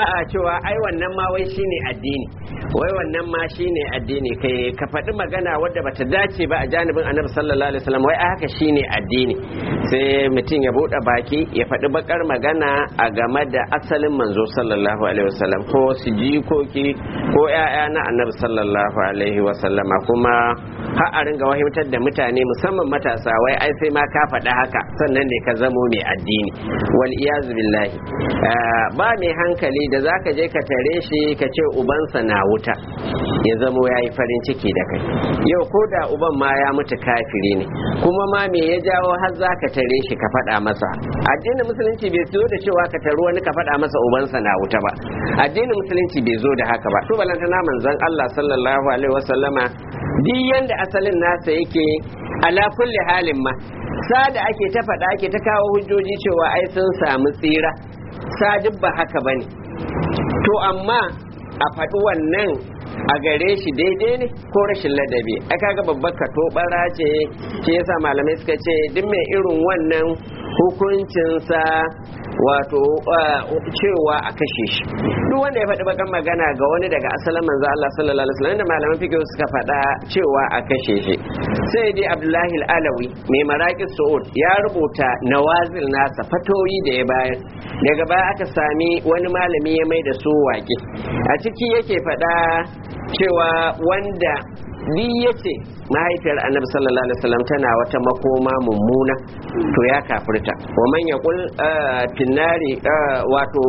a'a cewa ai wannan ma wai shine addini wai wannan ma shine addini kai ka faɗi magana wadda bata dace ba a janibin annabi sallallahu alaihi wasallam wai ai haka shine addini sai mutum ya buɗe baki ya faɗi bakar magana a game da asalin manzo sallallahu alaihi wasallam ko su jikoki ko ƴaƴa na annabi sallallahu alaihi wasallama kuma har a ringa wahimtar da mutane musamman matasa wai ai sai ma ka faɗi haka sannan ne ka zamo mai addini wal iyazu billahi ba mai hankali da zaka je ka tare shi ka ce ubansa na wuta ya zamo ya yi farin ciki da kai yau ko da uban ma ya mutu kafiri ne kuma ma me ya jawo har za ka tare shi ka faɗa masa addinin musulunci bai zo da cewa ka taru wani ka faɗa masa ubansa na wuta ba addinin musulunci bai zo da haka ba to balantana manzon Allah sallallahu alaihi wasallama duk yanda asalin nasa yake ala kulli halin ma sa da ake ta faɗa ake ta kawo hujjoji cewa ai sun samu tsira sa duk ba haka bane to amma a faɗi wannan a gare shi daidai ne ko rashin ladabi ai kaga babbar kato bara ce shi yasa malamai suka ce duk mai irin wannan hukuncinsa wato cewa a kashe shi duk wanda ya faɗi bakan magana ga wani daga asalin manzo Allah sallallahu alaihi wasallam da malaman fiqh suka faɗa cewa a kashe shi sai dai Abdullahi al-Alawi mai maraqi Saud ya rubuta nawazil nasa fatoyi da ya bayar daga baya aka sami wani malami ya mai da su waƙe a ciki yake faɗa cewa wanda ni yace mahaifiyar annabi sallallahu alaihi wasallam tana wata makoma mummuna to ya kafirta wa man yaqul finnari wato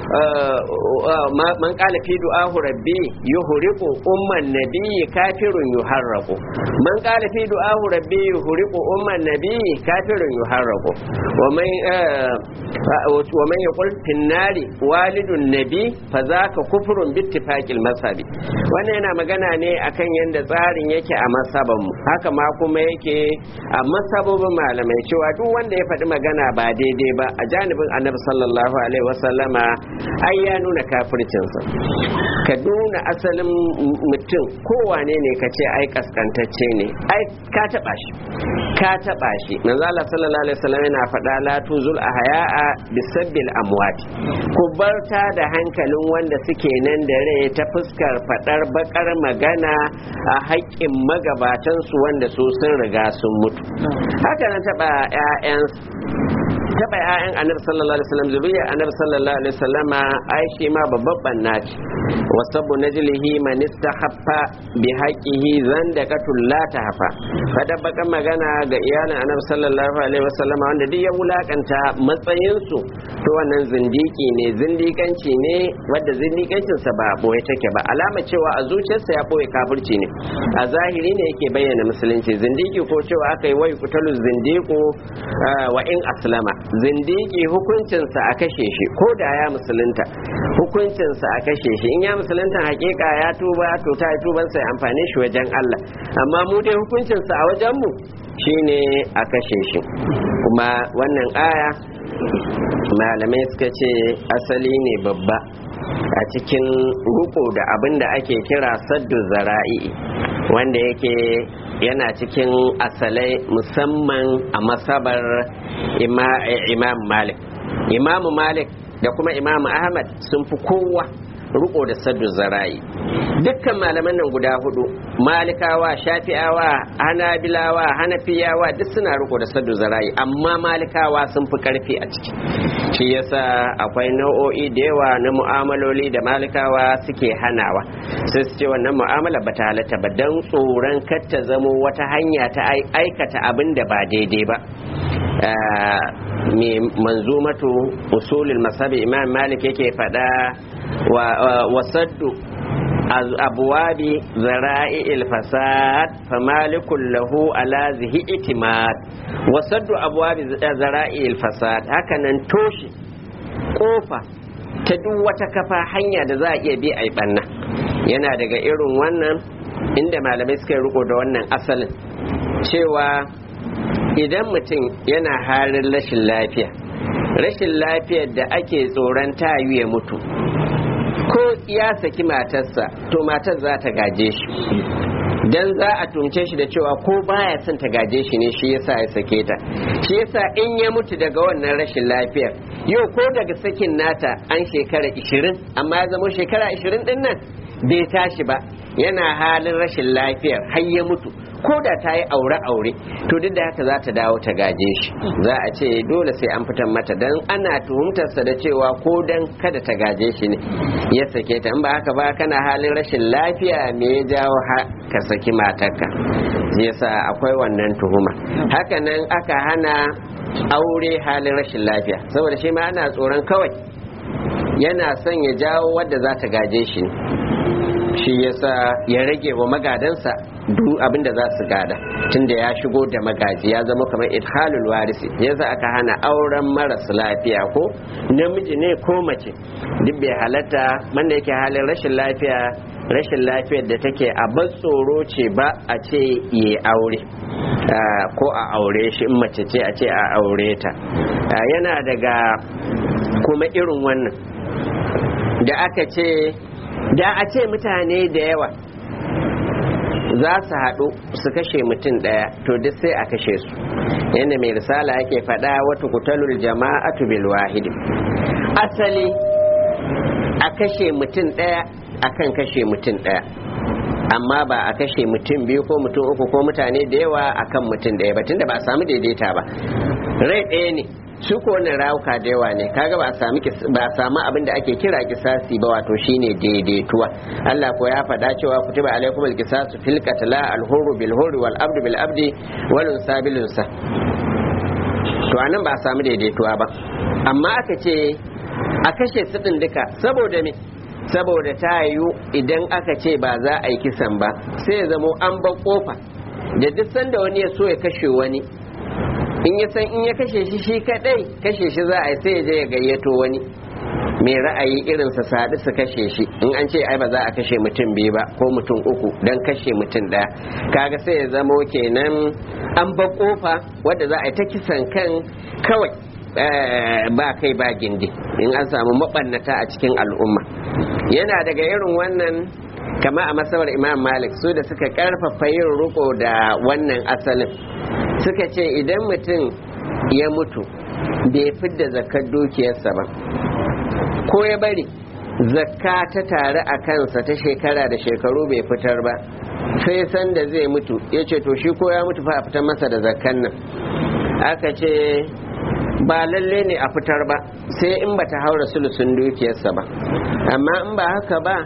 man qala fi du'ahu rabbi yuhriqu umman nabiyyi kafirun yuharraqu man qala fi du'ahu rabbi yuhriqu umman nabiyyi kafirun yuharraqu wa man wa man yaqul finnari walidun nabi fa zaka kufrun bittifaqil masabi wannan yana magana ne akan yanda tsarin yake a masab mu haka ma kuma yake a masabobin malamai cewa duk wanda ya faɗi magana ba daidai ba a janibin annabi sallallahu alaihi wasallama ai ya nuna kafircinsa ka nuna asalin mutum kowane ne ka ce ai kaskantacce ne ai ka taɓa shi ka taɓa shi manzo Allah sallallahu alaihi wasallam yana faɗa la tuzul ahya'a bisabbil amwat ku barta da hankalin wanda suke nan da rai ta fuskar faɗar bakar magana a haƙƙin magabatansu wanda su sun riga sun mutu haka na taɓa 'ya'yan taɓa 'ya'yan annabi sallallahu alaihi wasallam zuriya annabi sallallahu alaihi wasallama ai shi ma babban banna ce wasabu najlihi man istahaffa bi haqqihi zandaqatul la tahfa kada baka magana ga iyalin annabi sallallahu alaihi wasallama wanda duk ya wulakanta matsayin su to wannan zindiki ne zindikanci ne wanda zindikancin sa ba boye take ba alama cewa a zuciyarsa ya boye kafirci ne a zahiri ne yake bayyana musulunci zindiki ko cewa aka yi wai kutalu zindiku wa in aslama zindiki hukuncinsa a kashe shi ko da ya musulunta hukuncinsa a kashe shi in ya musulunta hakika ya tuba to ta yi tuban sai amfani shi wajen Allah amma mu dai hukuncinsa a wajen mu shine a kashe shi kuma wannan aya malamai suka ce asali ne babba a cikin ruko da abin da ake kira saddu zara'i wanda yake yana cikin asalai musamman a masabar imam malik imam malik da kuma imam ahmad sun fi kowa riko da saddu zara'i dukkan malaman nan guda hudu malikawa shafi'awa hanabilawa hanafiyawa duk suna riko da saddu zara'i amma malikawa sun fi karfi a ciki shi yasa akwai nau'o'i da yawa na mu'amaloli da malikawa suke hanawa sai su ce wannan mu'amala ba ta halatta ba don tsoron kar ta zamo wata hanya ta aikata abin da ba daidai ba mai manzumatu usulul masabi imam malik yake faɗa wa saddu abuwabi zara'i ilfasad famalikun lahu ala zihi itimad wa saddu abuwabi zara'i ilfasad hakanan toshe kofa ta duk wata kafa hanya da za a iya bi a yi ɓanna yana daga irin wannan inda malamai suka yi riko da wannan asalin cewa idan mutum yana halin rashin lafiya rashin lafiyar da ake tsoron tayu ya mutu ko ya saki matarsa to matar za ta gaje shi dan za a tumce shi da cewa ko baya son ta gaje shi ne shi yasa ya sake ta shi yasa in ya mutu daga wannan rashin lafiyar yau ko daga sakin nata an shekara 20 amma ya zama shekara 20 din nan bai tashi ba yana halin rashin lafiyar har ya mutu ko da ta yi aure-aure to duk da haka za ta dawo ta gaje shi za a ce dole sai an fitar mata don ana tuhumtarsa da cewa ko dan kada ta gaje shi ne ya sake ta in ba haka ba kana halin rashin lafiya me ya jawo ka saki matarka yasa akwai wannan tuhuma hakanan aka hana aure halin rashin lafiya saboda shi ma ana tsoron kawai yana son ya jawo wadda za ta gaje shi ne shi yasa ya rage wa magadansa duk abin da za su gada tunda ya shigo da magaji ya zama kamar idhalul warisi yasa aka hana auren maras lafiya ko namiji ne ko mace duk bai halatta wanda yake halin rashin lafiya rashin lafiyar da take a ban tsoro ce ba a ce yi aure ko a aure shi in mace ce a ce a aure ta yana daga kuma irin wannan da aka ce da a ce mutane da yawa za su haɗu su kashe mutum ɗaya to duk sai a kashe su yadda mai risala yake faɗa wata kutalul jama'atu bil wahidi asali a kashe mutum ɗaya akan kashe mutum ɗaya amma ba a kashe mutum biyu ko mutum uku ko mutane da yawa akan mutum ɗaya ba tunda ba a samu daidaita ba rai ɗaya ne su ko wannan rawuka da yawa ne kaga ba a sami ba a samu abin da ake kira kisasi ba wato shine daidaituwa Allah ko ya faɗa cewa kutiba alaikum alqisasu fil qatla al hurru bil hurri wal abdu bil abdi wal unsa bil unsa to anan ba a samu daidaituwa ba amma aka ce a kashe su din duka saboda me saboda ta yiwu idan aka ce ba za a yi kisan ba sai ya zamo an bar kofa da duk sanda wani ya so ya kashe wani in ya san in ya kashe shi shi kadai kashe shi za a yi sai ya je ya gayyato wani mai ra'ayi irin sa sadu su kashe shi in an ce ai ba za a kashe mutum biyu ba ko mutum uku don kashe mutum ɗaya kaga sai ya zamo kenan an ba kofa wadda za a yi ta kisan kan kawai ba kai ba gindi in an samu mabannata a cikin al'umma yana daga irin wannan kama a masabar imam malik su da suka karfafa yin riko da wannan asalin suka ce idan mutum ya mutu bai fidda zakar dukiyarsa ba ko ya bari zakka ta tare a kansa ta shekara da shekaru bai fitar ba sai sanda zai mutu ya ce to shi ko ya mutu fa a fitar masa da zakkan nan aka ce ba lalle ne a fitar ba sai in bata haura sulusun dukiyarsa ba amma in ba haka ba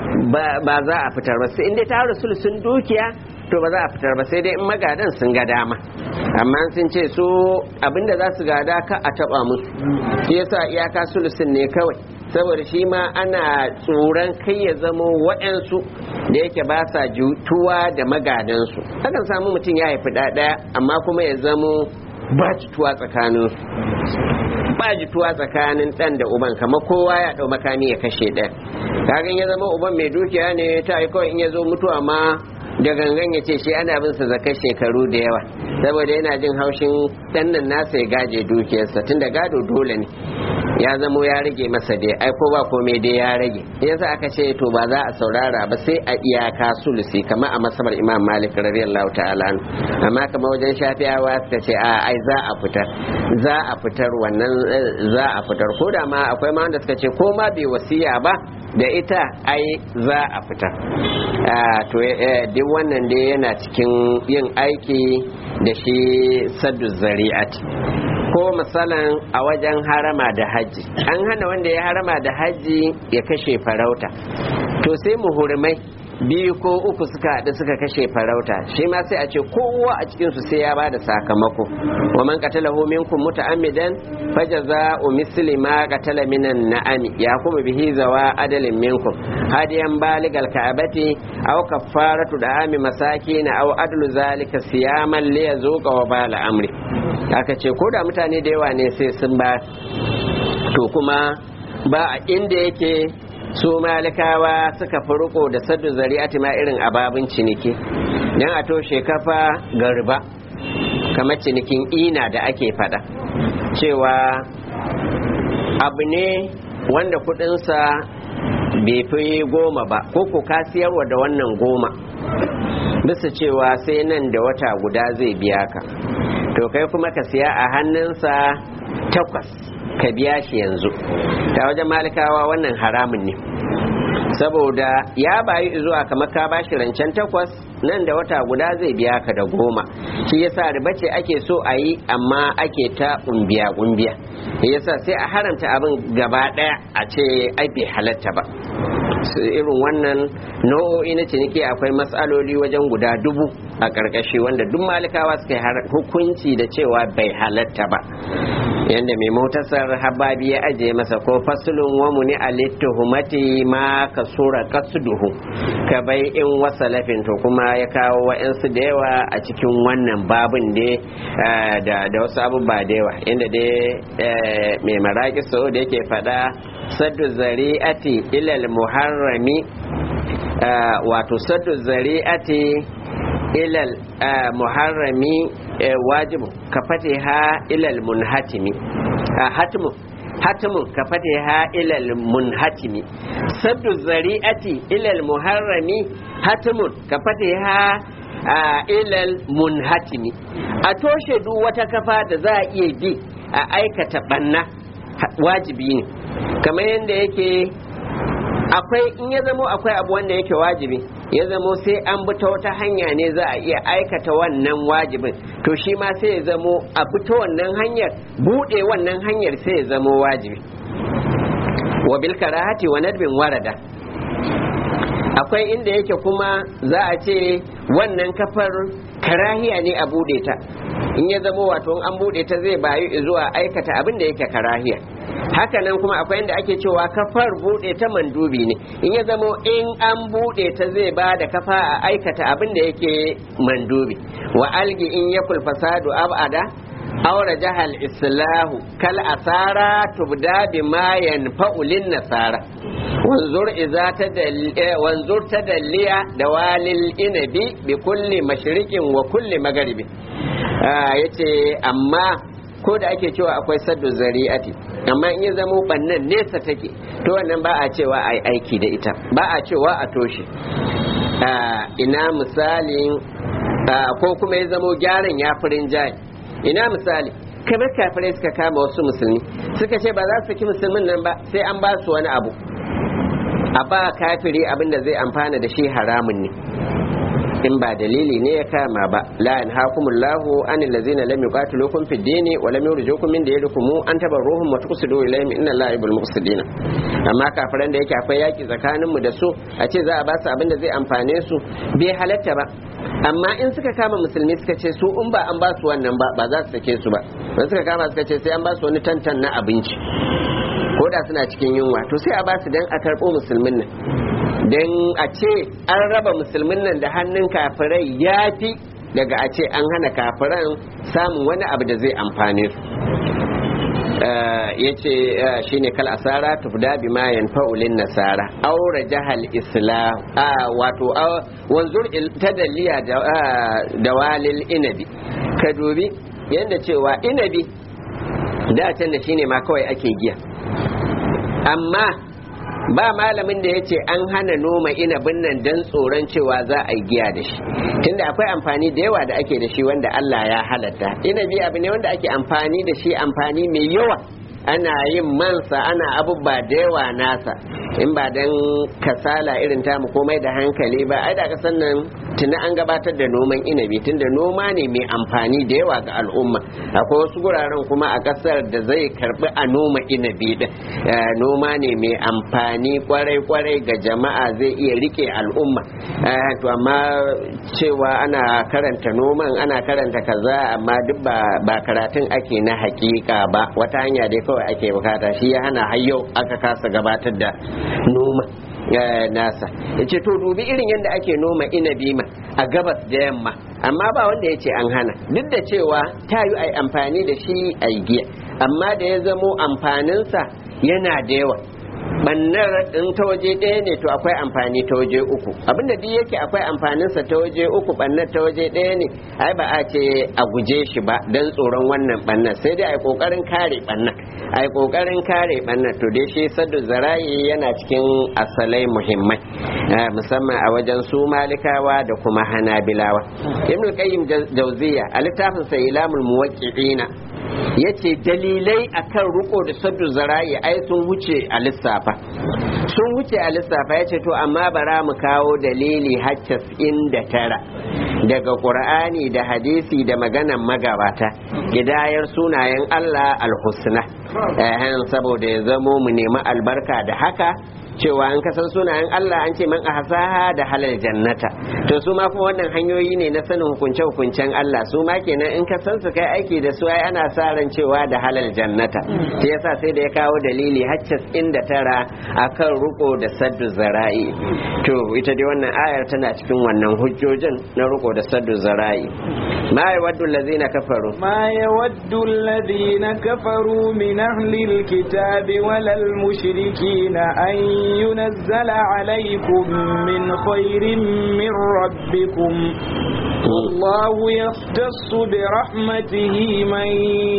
ba za a fitar ba sai inda ta haura sulusun dukiya to ba za a fitar ba sai dai in magadan sun ga dama amma sun ce su abinda za su gada ka a taba musu shi yasa iyaka sulusun ne kawai saboda shi ma ana tsoron kai ya zamo waɗansu da yake ba sa jutuwa da magadansu akan samu mutum ya haifi ɗaya amma kuma ya zamo ba jituwa tsakanin ba jituwa tsakanin ɗan da uban kamar kowa ya ɗau makami ya kashe ɗaya kagan ya zama uban mai dukiya ne ta yi kawai in ya zo mutuwa ma da gangan ya ce shi ana bin sa zakar shekaru da yawa saboda yana jin haushin ɗan nan nasa ya gaje dukiyarsa tun da gado dole ne ya zamo ya rage masa dai ai ko ba komai dai ya rage yasa aka ce to ba za a saurara ba sai a iyaka sulusi kamar a masabar imam malik radiyallahu ta'ala amma kamar wajen shafiyawa suka ce a ai za a fitar za a fitar wannan za a fitar ko da ma akwai ma wanda suka ce ko ma bai wasiya ba da ita ai za a fitar to duk wannan dai yana cikin yin aiki da shi saddu zari'at ko misalan a wajen harama da hajji an hana wanda ya harama da hajji ya kashe farauta to sai muhurmai biyu ko uku suka haɗu suka kashe farauta shi ma sai a ce kowa a cikin su sai ya ba da sakamako wa man qatalahu minkum muta'ammidan fajaza'u misli ma qatala minan na'ami ya kuma bihi zawa adalin minkum hadiyan baligal ka'abati aw kaffaratu da'ami masakin aw adlu zalika siyaman li yazuqa wa bala amri aka ce ko da mutane da yawa ne sai sun ba to kuma ba a inda yake su malikawa suka fi riko da saddu zari'ati ma irin ababin ciniki don a toshe kafa garba kamar cinikin ina da ake fada cewa abu ne wanda kudinsa bai fi goma ba ko ku ka siyarwa da wannan goma bisa cewa sai nan da wata guda zai biya ka to kai kuma ka siya a hannunsa takwas ka biya shi yanzu ta wajen malikawa wannan haramun ne saboda ya bayi zuwa kamar ka bashi rancen takwas nan da wata guda zai biya ka da goma shi yasa riba ce ake so a yi amma ake ta kumbiya kumbiya yasa sai a haramta abin gaba daya a ce ai bai halatta ba irin wannan nau'o'i na ciniki akwai matsaloli wajen guda dubu a ƙarƙashi wanda duk malikawa suka yi hukunci da cewa bai halatta ba yadda mai motasar hababi ya ajiye masa ko fasulun wamu ni humati ma ka sura kasduhu ka bai in wasa lafin to kuma ya kawo wa'yansu da yawa a cikin wannan babin da wasu abubuwa da yawa inda dai mai maraƙi so da yake faɗa saddu zari'ati ilal muharrami wato saddu zari'ati ilal muharrami wajibu ka fate ha ilal munhatimi hatimu hatimu ka fate ha ilal munhatimi saddu zari'ati ilal muharrami hatimun ka fate ha ilal munhatimi a toshe duk wata kafa da za a iya bi a aikata banna wajibi ne kamar yadda yake akwai in ya zamo akwai abu wanda yake wajibi ya zamo sai an bi ta wata hanya ne za a iya aikata wannan wajibin to shi ma sai ya zamo a bi ta wannan hanyar buɗe wannan hanyar sai ya zamo wajibi wa bil karahati wa nadbin warada akwai inda yake kuma za a ce wannan kafar karahiya ne a buɗe ta in ya zamo wato an buɗe ta zai bayu zuwa aikata abin da yake karahiya hakanan kuma akwai inda ake cewa kafar buɗe ta mandubi ne in ya zamo in an buɗe ta zai ba da kafa a aikata abin da yake mandubi wa algi in ya fasadu abada aure jahal islahu kal asara tubda bima yanfa'u lin nasara wanzur iza wanzur tadalliya da walil inabi bi kulli mashriqin wa kulli magharibi yace amma ko da ake cewa akwai saddu zari'ati amma in ya zamo bannan nesa take to wannan ba a cewa a aiki da ita ba a cewa a toshe ina misalin ko kuma ya zamo gyaran ya furin jayi ina misali kamar kafirai suka kama wasu musulmi suka ce ba za su saki musulmin nan ba sai an ba su wani abu a ba kafiri abin da zai amfana da shi haramun ne in ba dalili ne ya kama ba la in hakumullahu an allazina lam yuqatilukum fid dini wa lam yurjukum min diyarikum an tabarruhum wa tuqsidu ilayhim inna allaha yuhibbul muqsidin amma kafiran da yake akwai yaki tsakanin mu da su a ce za a ba su abin da zai amfane su bai halatta ba amma in suka kama musulmi suka ce su in ba an ba su wannan ba ba za su sake su ba in suka kama suka ce sai an ba su wani tantan na abinci ko da suna cikin yunwa to sai a ba su dan a karɓo musulmin nan don a ce an raba musulmin nan da hannun kafirai ya fi daga a ce an hana kafiran samun wani abu da zai amfane su ya ce shi ne kal asara tufda bi ma yanfa'ulin nasara aure jahal islam wato wanzur tadalliya da walil inabi ka dubi yadda cewa inabi da can da shine ma kawai ake giya amma ba malamin da ya ce an hana noma inabin nan don tsoron cewa za a yi giya da shi tunda akwai amfani da yawa da ake da shi wanda Allah ya halatta inabi abu ne wanda ake amfani da shi amfani mai yawa ana yin mansa ana abubuwa da yawa nasa in ba don kasala irin tamu komai da hankali ba ai da kasan nan tuni an gabatar da noman inabi tunda noma ne mai amfani da yawa ga al'umma akwai wasu guraren kuma a kasar da zai karbi a noma inabi din noma ne mai amfani kwarai kwarai ga jama'a zai iya rike al'umma to amma cewa ana karanta noman ana karanta kaza amma duk ba karatun ake na hakika ba wata hanya dai kawai ake bukata shi ya hana hayyau aka kasa gabatar da noma nasa ya ce to dubi irin yadda ake noma inabi ma a gabas da yamma amma ba wanda ya ce an hana duk da cewa ta yi ai amfani da shi a giya amma da ya zamo amfaninsa yana da yawa bannar in ta waje ɗaya ne to akwai amfani ta waje uku abinda duk yake akwai amfaninsa ta waje uku bannar ta waje ɗaya ne ai ba a ce a guje shi ba don tsoron wannan bannar sai dai a yi kokarin kare bannar a yi kokarin kare bannar to dai shi saddu zara'i yana cikin asalai muhimmai musamman a wajen su malikawa da kuma hanabilawa ibn qayyim jauziya a littafin sa ilamul muwaqqi'ina yace dalilai akan riko da saddu zara'i ai sun wuce a lissafa sun wuce a lissafa yace to amma bara mu kawo dalili haccas inda tara daga qur'ani da hadisi da maganan magabata gidayar sunayen Allah alhusna saboda ya zamo mu nemi albarka da haka cewa an kasan sunayen Allah an ce man ahsaha da halal jannata to su ma kuma wannan hanyoyi ne na sanin hukunce hukuncen Allah su ma kenan in ka san su kai aiki da su ai ana sa ran cewa da halal jannata shi yasa sai da ya kawo dalili haccas inda tara akan ruko da saddu zara'i to ita dai wannan ayar tana cikin wannan hujjojin na ruko da saddu zara'i ma yawaddu allazina kafaru ma yawaddu allazina kafaru min ahli alkitabi walal mushrikina an ينزل عليكم من خير من ربكم والله يختص برحمته من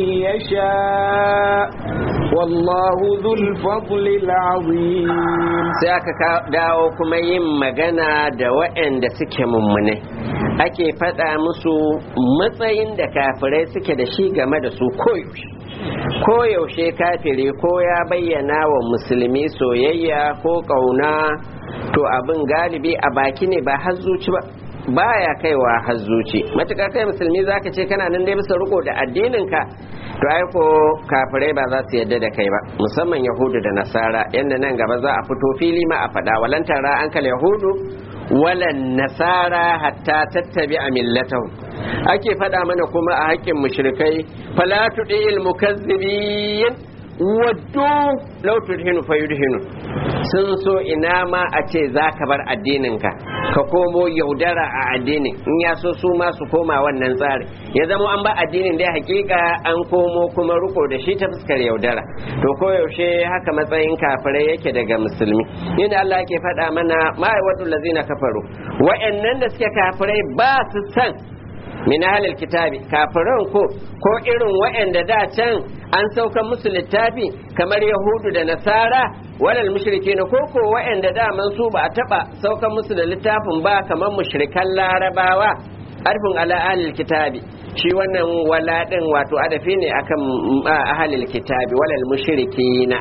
يشاء والله ذو الفضل العظيم sai aka dawo kuma yin magana da waɗanda suke mummune ake faɗa musu matsayin da kafirai suke da shi game da su koyaushe koyaushe kafiri ko ya bayyana wa musulmi soyayya ko ƙauna to abin galibi a baki ne ba har zuci ba baya kaiwa har zuci matuƙar kai musulmi zaka ce kana nan dai bisa riko da addinin ka to ai ko kafirai ba za su yadda da kai ba musamman yahudu da nasara yadda nan gaba za a fito fili ma a faɗa walan tara an kal yahudu walan nasara hatta tattabi a millatahu ake faɗa mana kuma a haƙƙin mushrikai fala tudil mukazzibin waddu law tudhinu fayudhinu sun so ina ma a ce za ka bar addininka ka komo yaudara a addinin in ya so su ma su koma wannan tsari ya zama an ba addinin dai hakika an komo kuma riko da shi ta fuskar yaudara to koyaushe haka matsayin kafirai yake daga musulmi yadda Allah yake faɗa mana ma'aiwatu lazina kafaru wa'annan da suke kafirai ba su san min ahlil kitabi kafiran ko ko irin waɗanda da can an sauka musu littafi kamar yahudu da nasara walal mushrike na koko waɗanda da man su ba a taba sauka musu da littafin ba kamar mushrikan larabawa arfin ala ahlil kitabi shi wannan wala din wato adafi ne akan ahlil kitabi walal mushrikina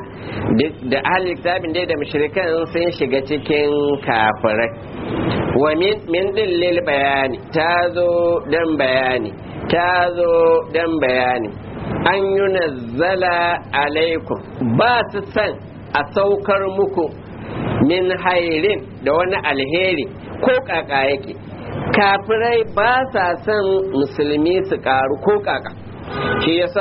da ahlil kitabin dai da mushrikan sun shiga cikin kafirai wa min din lil bayani ta zo dan bayani ta zo dan bayani an yi nazzala alaikum ba su san a saukar muku min hairin da wani alheri ko kaka yake kafirai ba sa son musulmi su karu ko kaka shi yasa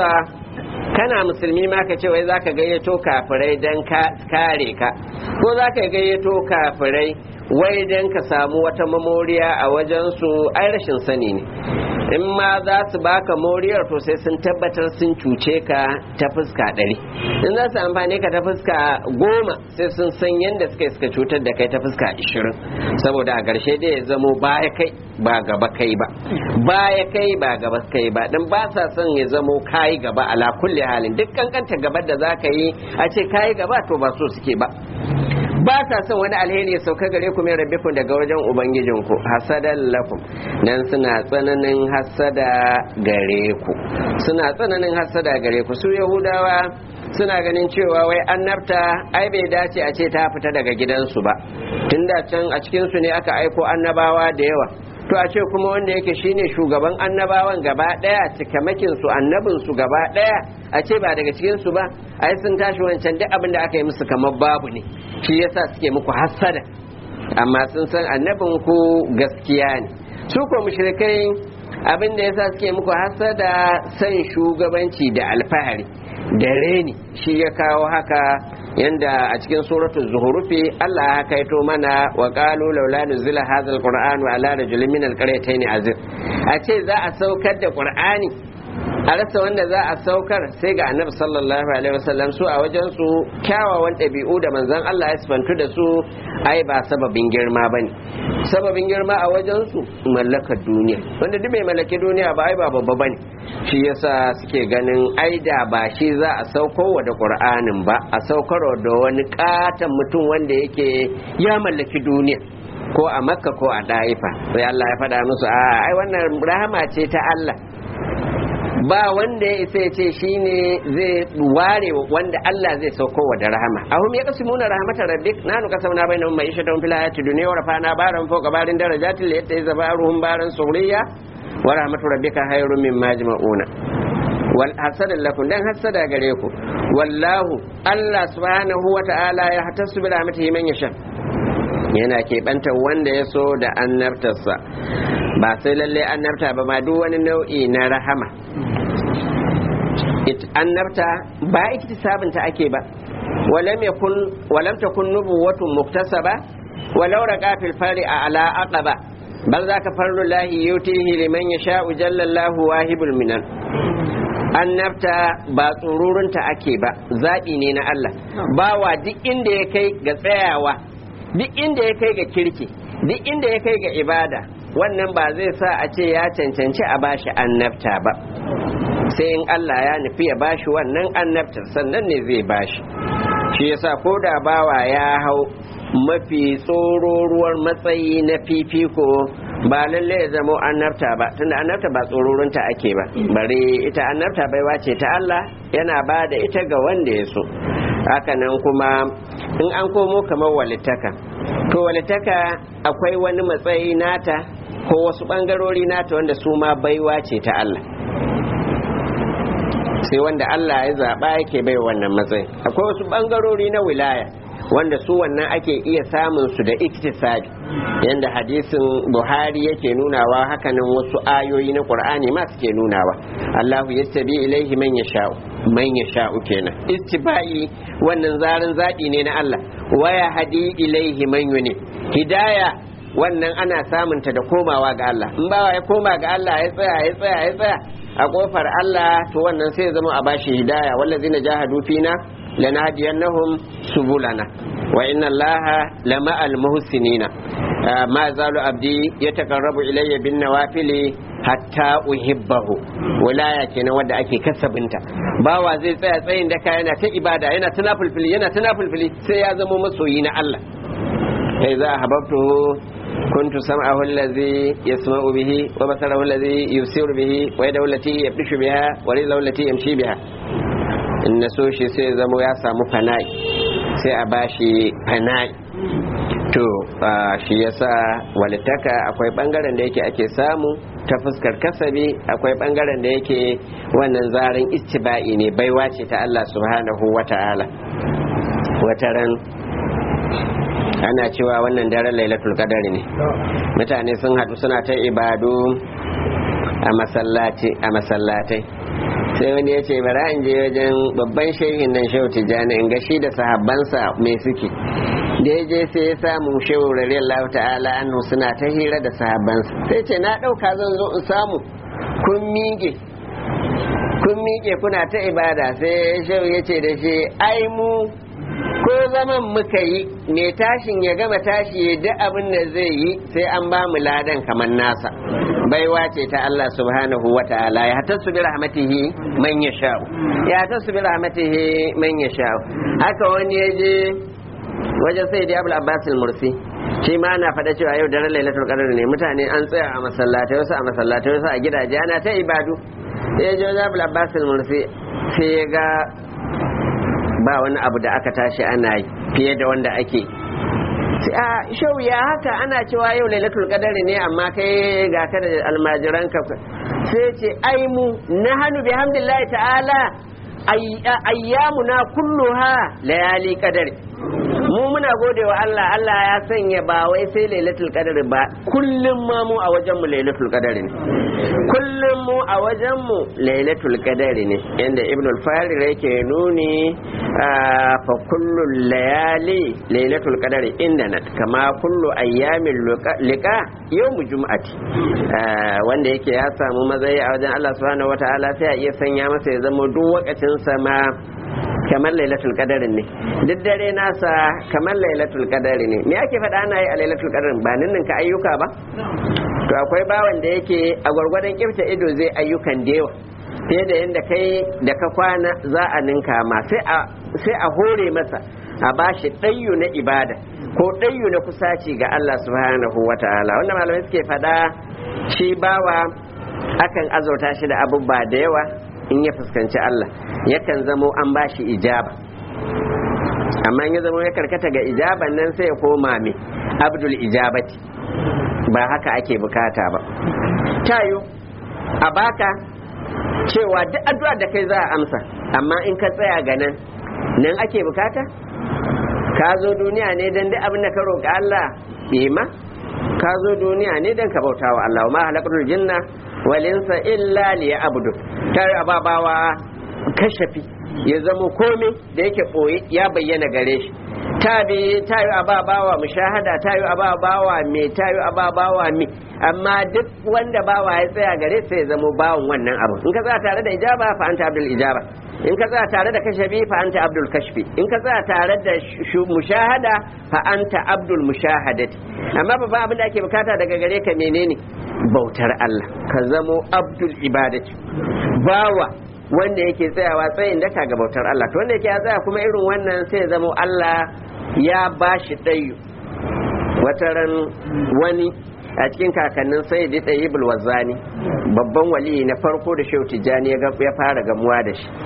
kana musulmi ma ka ce wai zaka gayyato kafirai don kare ka ko zaka gayyato kafirai wai don ka samu wata mamoriya a wajensu ai rashin sani ne in ma za su baka moriyar to sai sun tabbatar sun cuce ka ta fuska ɗari in za su amfani ka ta fuska goma sai sun san yadda suka suka cutar da kai ta fuska ishirin saboda a ƙarshe dai ya zamo baya kai ba gaba kai ba baya kai ba gaba kai ba dan ba sa son ya zamo kayi gaba ala kulli halin duk kankanta gabar da za ka yi a ce kayi gaba to ba so suke ba ba sa son wani alheri ya sauka gare ku min rabbikum daga wajen ubangijinku hasadan lakum dan suna tsananin hasada gare ku suna tsananin hasada gare ku su yahudawa suna ganin cewa wai annabta ai bai dace a ce ta fita daga gidansu ba tunda can a cikinsu ne aka aiko annabawa da yawa to a ce kuma wanda yake shine shugaban annabawan gaba daya cikamakin su annabin su gaba daya a ce ba daga cikin su ba ai sun tashi wancan duk abin da aka yi musu kamar babu ne shi yasa suke muku hassada amma sun san annabin ku gaskiya ne su ko mushrikai abin da yasa suke muku hassada san shugabanci da alfahari da reni shi ya kawo haka yanda a cikin suratul zuhurufi Allah ya kaito mana wa qalu laula nuzila hadha alquran ala rajulin min alqaryatayn azim a ce za a saukar da qur'ani a rasa wanda za a saukar sai ga annabi sallallahu alaihi wasallam su a wajen su kyawawan ɗabi'u da manzon Allah ya sifantu da su ai ba sababin girma bane sababin girma a wajen su mallakar duniya wanda duk mai mallaki duniya ba ai ba babba bane shi yasa suke ganin ai da ba shi za a saukowa da qur'anin ba a saukarwa da wani katon mutum wanda yake ya mallaki duniya ko a makka ko a ɗaifa sai Allah ya faɗa musu a ai wannan rahama ce ta Allah ba wanda ya isa ya ce shine zai ware wanda Allah zai sauko wa da rahama ahum ya kasimuna rahmatar rabbik nanu kasamna bainahum ma'ishatan fil hayati dunya wa rafa'na baran fawqa barin darajatin li yattayiza baruhum baran sughriya wa rahmatu rabbika khairun mimma yajma'una wal hasadan lakum dan hasada gare ku wallahu Allah subhanahu wa ta'ala ya hatasu bi rahmatihi man yasha yana keɓanta wanda ya so da annabtarsa ba sai lalle annabta ba ma duk wani nau'i na rahama annabta ba iktisabinta ake ba walam yakun walam takun nubuwatun muktasaba walau raqa fil fari ala aqaba bal zaka farlu lahi yutihi liman yasha'u jalla Allahu wahibul minan annabta ba tsururunta ake ba zaɓi ne na Allah bawa duk inda ya kai ga tsayawa duk inda ya kai ga kirki duk inda ya kai ga ibada wannan ba zai sa a ce ya cancanci a bashi annabta ba sai in Allah ya nufi ya bashi wannan annabta sannan ne zai bashi shi yasa ko da bawa ya hau mafi tsororuwar matsayi na fifiko ba lalle ya zama annabta ba tunda annabta ba tsororunta ake ba bare ita annabta baiwa ce ta Allah yana ba da ita ga wanda ya so hakanan kuma in an komo kamar walittaka to walittaka akwai wani matsayi nata ko wasu bangarori nata wanda su ma baiwa ce ta Allah sai wanda Allah ya zaɓa yake bai wannan matsayi akwai wasu bangarori na wilaya wanda su wannan ake iya samun su da iktisadi yanda hadisin buhari yake nunawa hakanan wasu ayoyi na qur'ani ma suke nunawa allahu yastabi ilaihi man yasha'u man yasha'u kenan istibai wannan zarin zaɓi ne na allah waya hadi ilaihi man yuni hidaya wannan ana samunta da komawa ga Allah in bawa ya koma ga Allah ya tsaya ya tsaya ya tsaya a kofar Allah to wannan sai ya zama a bashi hidaya wallazina jahadu fina lanahdiyannahum subulana wa inna allaha lama almuhsinina ma zalu abdi yataqarrabu ilayya bin nawafili hatta uhibbahu wilaya kenan wanda ake kasabinta bawa zai tsaya tsayin daka yana ta ibada yana ta nafulfili yana ta nafulfili sai ya zama masoyi na Allah kai za a hababtuhu كنت سمعه الذي يسمع به وبصره الذي يبصر به ويده التي يبطش بها ورجله التي يمشي بها in na so shi sai zamo ya samu fana'i sai a bashi fana'i to shi yasa walittaka akwai bangaren da yake ake samu ta fuskar kasabi akwai bangaren da yake wannan zarin istiba'i ne baiwa ce ta Allah subhanahu wa ta'ala wataran ana cewa wannan daren lailatul qadari ne mutane sun haɗu suna ta ibadu a masallaci a masallatai sai wani ya ce bara in je wajen babban shehin nan shehu tijjani in ga shi da sahabbansa mai suke da ya je sai ya samu shehu radiyallahu ta'ala anhu suna ta hira da sahabbansa sai ce na ɗauka zan zo in samu kun miƙe kun miƙe kuna ta ibada sai shehu ya ce da shi ai mu ko zaman muka yi mai tashin ya gama tashi ya duk abin da zai yi sai an ba mu ladan kamar nasa baiwa ce ta Allah subhanahu wa ta'ala ya tasu bi rahmatihi man yasha'u ya tasu bi rahmatihi man yasha'u haka wani ya je wajen sai da Abul Abbas al-Mursi shi ma ana faɗa cewa yau daren Lailatul Qadr ne mutane an tsaya a masallatai wasu a masallatai wasu a gidaje ana ta ibadu ya je wajen Abul Abbas al-Mursi sai ya ga ba wani abu da aka tashi ana yi fiye da wanda ake a shau ya haka ana cewa yau lailatul qadari ne amma kai ga ka da almajiran ka sai ce ai mu na hannu bi hamdillahi ta'ala ayyamuna kulluha layali qadari mu muna gode wa Allah Allah ya sanya ba wai sai lailatul qadr ba kullum ma mu a wajen mu lailatul qadr ne kullum mu a wajen mu lailatul qadr ne inda ibn al-farir yake nuni fa kullu layali lailatul qadr inda kama kullu ayyamin liqa yawmu jum'ati wanda yake ya samu mazayi a wajen Allah subhanahu wataala sai a iya sanya masa ya zama duk wakacin sama kamar lailatul qadarin ne duk dare nasa kamar lailatul qadari ne me ake faɗa ana yi a lailatul qadarin ba ninnin ka ayyuka ba to akwai bawan da yake a gwargwadon kifta ido zai ayyukan da yawa fiye da yadda kai da ka kwana za a ninka ma sai a hore masa a bashi ɗayyu na ibada ko ɗayyu na kusaci ga Allah subhanahu wa ta'ala wanda malamai suke faɗa shi bawa akan azurta shi da abubuwa da yawa in ya fuskanci Allah yakan zamo an bashi ijaba amma in ya zamo ya karkata ga ijaban nan sai ya koma mai abdul ijabati ba haka ake bukata ba tayo a baka cewa duk addu'a da kai za a amsa amma in ka tsaya ga nan nan ake bukata ka zo duniya ne don duk abin da ka roƙa Allah ma ka zo duniya ne don ka bauta wa Allah ma halakatul jinna walinsa illa liya abudu tare ababawa kashafi ya zama komai da yake ɓoye ya bayyana gare shi tabi tayo ababawa mushahada tayo ababawa me tayo ababawa me amma duk wanda bawa ya tsaya gare sai ya zama bawan wannan abu in ka tsaya tare da ijaba fa anta abdul ijaba in ka tsaya tare da kashafi fa anta abdul kashfi in ka tsaya tare da mushahada fa anta abdul mushahadati amma babban abin da ake bukata daga gare ka menene bautar Allah ka zamo abdul ibadati bawa wanda yake tsayawa tsayin daka ga bautar Allah to wanda yake ya tsaya kuma irin wannan sai ya zamo Allah ya bashi ɗayu wataran wani a cikin kakannin sai da ɗayi bulwazani babban wali na farko da shehu tijjani ya fara gamuwa da shi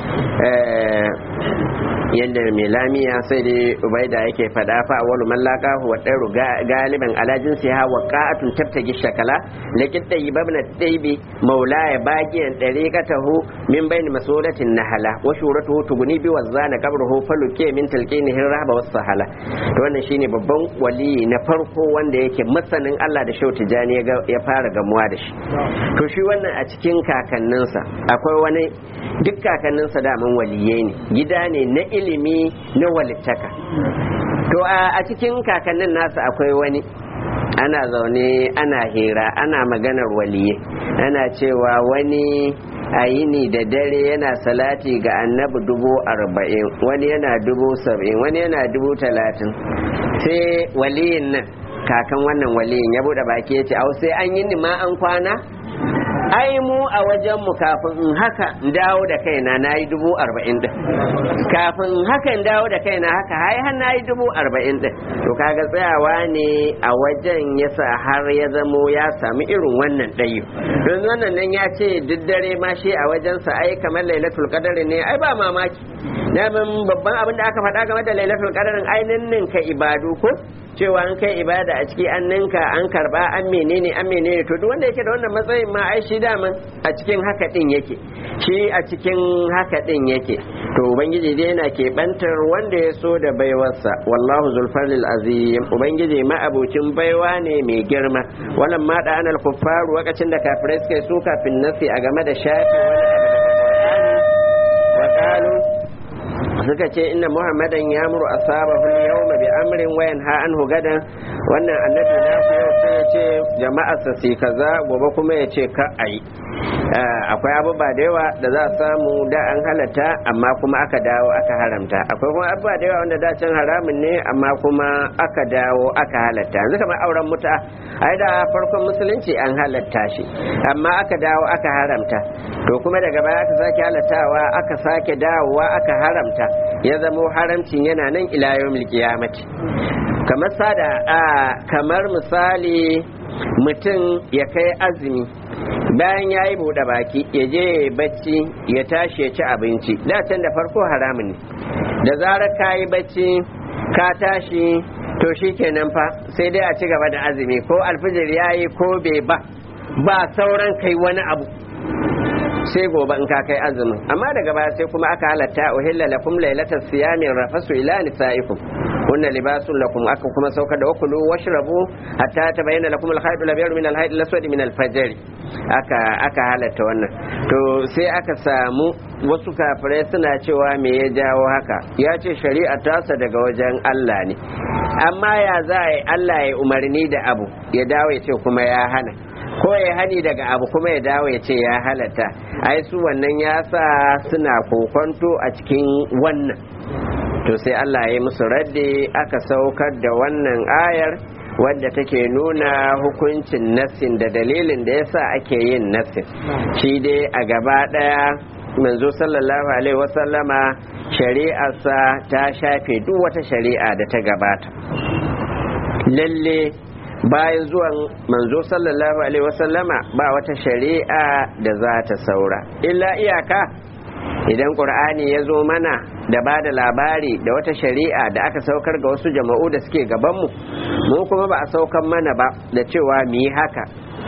yadda mai lamiya sai da ubaida yake fada fa awwalu man laqa huwa daru galiban ala jinsi ha wa qa'atun tabtagi shakala lakin tayyibabna tayyibi maulaya baqiyan dariqatahu min bain masulatin nahala wa shuratuhu tuguni bi wazana qabruhu faluke min talqinihi rahba was sahala to wannan shine babban wali na farko wanda yake masanin Allah da shauti jani ya fara gamuwa da shi to shi wannan a cikin kakanninsa akwai wani duk kakanninsa daman waliyai ne gida ne na ilimi na walittaka to a cikin kakannin nasa akwai wani ana zaune ana hira ana maganar waliye ana cewa wani a yini da dare yana salati ga annabi dubu arba'in wani yana dubu saba'in wani yana dubu talatin sai waliyin nan kakan wannan waliyin ya bude baki ya ce au sai an yi ma an kwana ai mu a wajen mu kafin in haka in dawo da kaina na yi dubu arba'in din kafin in haka in dawo da kaina haka hai har na yi dubu arba'in din to kaga tsayawa ne a wajen yasa har ya zamo ya sami irin wannan ɗayu don wannan nan ya ce duk dare ma shi a wajensa ai kamar lailatul qadari ne ai ba mamaki damin babban abin da aka faɗa game da lailatul qadarin ai ninka ibadu ko cewa an kai ibada a ciki an ninka an karba an menene an menene to duk wanda yake da wannan matsayin ma ai shi daman a cikin haka din yake shi a cikin haka din yake to ubangiji dai yana keɓantar wanda ya so da baiwarsa wallahu zulfarlil azim ubangiji ma abocin baiwa ne mai girma wannan ma da anal kuffaru wakacin da kafirai suka yi su kafin nasi a game da shafi wani abu suka ce inna muhammadan ya muru asabahu yawma bi amrin wayan ha anhu gadan wannan annabi na ku yau sai ya ce jama'a sa si kaza gobe kuma ya ce ka ai akwai abubuwa da yawa da za a samu da an halatta amma kuma aka dawo aka haramta akwai kuma abubuwa da yawa wanda da can haramun ne amma kuma aka dawo aka halatta yanzu kamar auren muta ai da farkon musulunci an halatta shi amma aka dawo aka haramta to kuma daga baya aka sake halattawa aka sake dawowa aka haramta ya zamo haramcin yana nan ila yawmil qiyamati kamar sada kamar misali mutum ya kai azumi bayan ya yi buɗe baki ya je ya bacci ya tashi ya ci abinci da can da farko haramun ne da zarar ka yi bacci ka tashi to shi kenan fa sai dai a ci gaba da azumi ko alfijir ya yi ko bai ba ba sauran kai wani abu sai gobe in ka kai azumin amma daga baya sai kuma aka halatta uhilla lakum lailatas siyami rafasu ila nisaikum hunna libasun lakum aka kuma saukar da wakulu washrabu hatta tabayyana lakum al-khayt al-abyad min al-khayt al-aswad min al-fajr aka aka halatta wannan to sai aka samu wasu kafirai suna cewa me ya jawo haka ya ce shari'a tasa daga wajen Allah ne amma ya za a yi Allah ya umarni da abu ya dawo ya ce kuma ya hana ko ya hani daga abu kuma ya dawo ya ce ya halatta ai su wannan ya sa suna kokonto a cikin wannan to sai Allah ya yi musu radde aka saukar da wannan ayar wadda take nuna hukuncin nassin da dalilin da yasa ake yin nassin shi dai a gaba daya manzo sallallahu alaihi wasallama shari'arsa ta shafe duk wata shari'a da ta gabata lalle bayan zuwan manzo sallallahu alaihi wasallama ba wata shari'a da za ta saura illa iyaka idan ƙur'ani ya zo mana da ba da labari da wata shari'a da aka saukar ga wasu jama'u da suke gabanmu mu kuma ba a saukar mana ba da cewa mu yi haka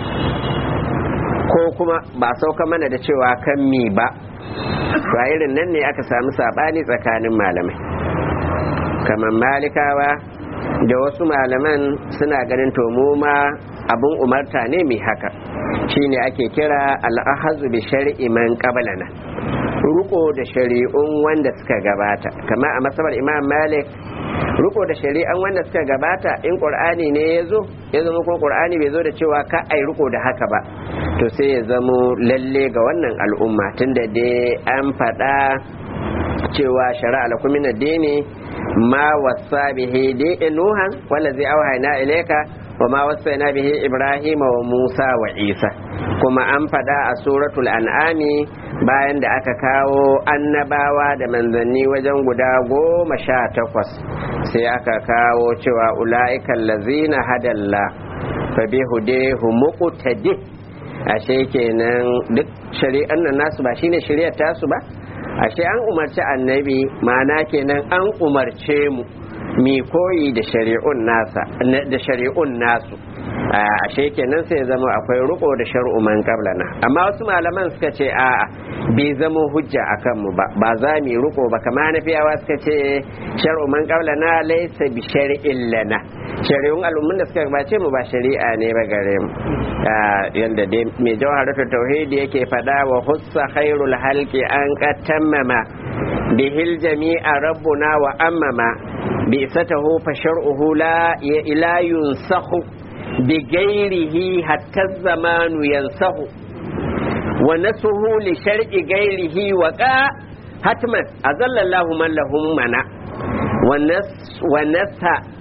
ko kuma ba a saukar mana da cewa kan mi ba to irin nan ne aka samu saɓani tsakanin malamai kamar malikawa da wasu malaman suna ganin to mu ma abin umarta ne mai haka shine ake kira al'ahazu bi shar'i man qablana ruko da shari'un wanda suka gabata kama a masabar imam malik ruko da shari'an wanda suka gabata in qur'ani ne ya zo ya zama ko qur'ani bai zo da cewa ka ai ruko da haka ba to sai ya zamo lalle ga wannan al'umma tunda dai an faɗa cewa shari'a lakum min ad-dini ma wasa bihi dai nuhan wallazi awhayna ilayka wa ma wasaina bihi ibrahim wa musa wa isa kuma an faɗa a suratul an'ami bayan da aka kawo annabawa da manzanni wajen guda goma sha takwas sai aka kawo cewa ula'ikan lazina hadalla fa bi hudehu muqtadi ashe kenan duk shari'an nan nasu ba shine shari'ar tasu ba ashe an umarci annabi ma'ana kenan an umarce mu mi koyi da shari'un nasa da shari'un nasu ashe kenan sai ya zama akwai riko da shar'u man qablana amma wasu malaman suka ce a'a bai zama hujja akan mu ba ba za mu riko ba kamar nafiyawa suka ce shar'u man qablana laysa bi shar'in lana shari'un al'ummun da suka gabace mu ba shari'a ne ba gare mu yanda dai mai jawharatul tauhidi yake fada wa hussa khairul halqi an qatammama bihil jami'a rabbuna wa ammama بئسته فشرعه لا لا ينسخ بغيره حتى الزمان ينسخ ونسه لشرع غيره وقع حتما أذل الله من له منع ونس ونس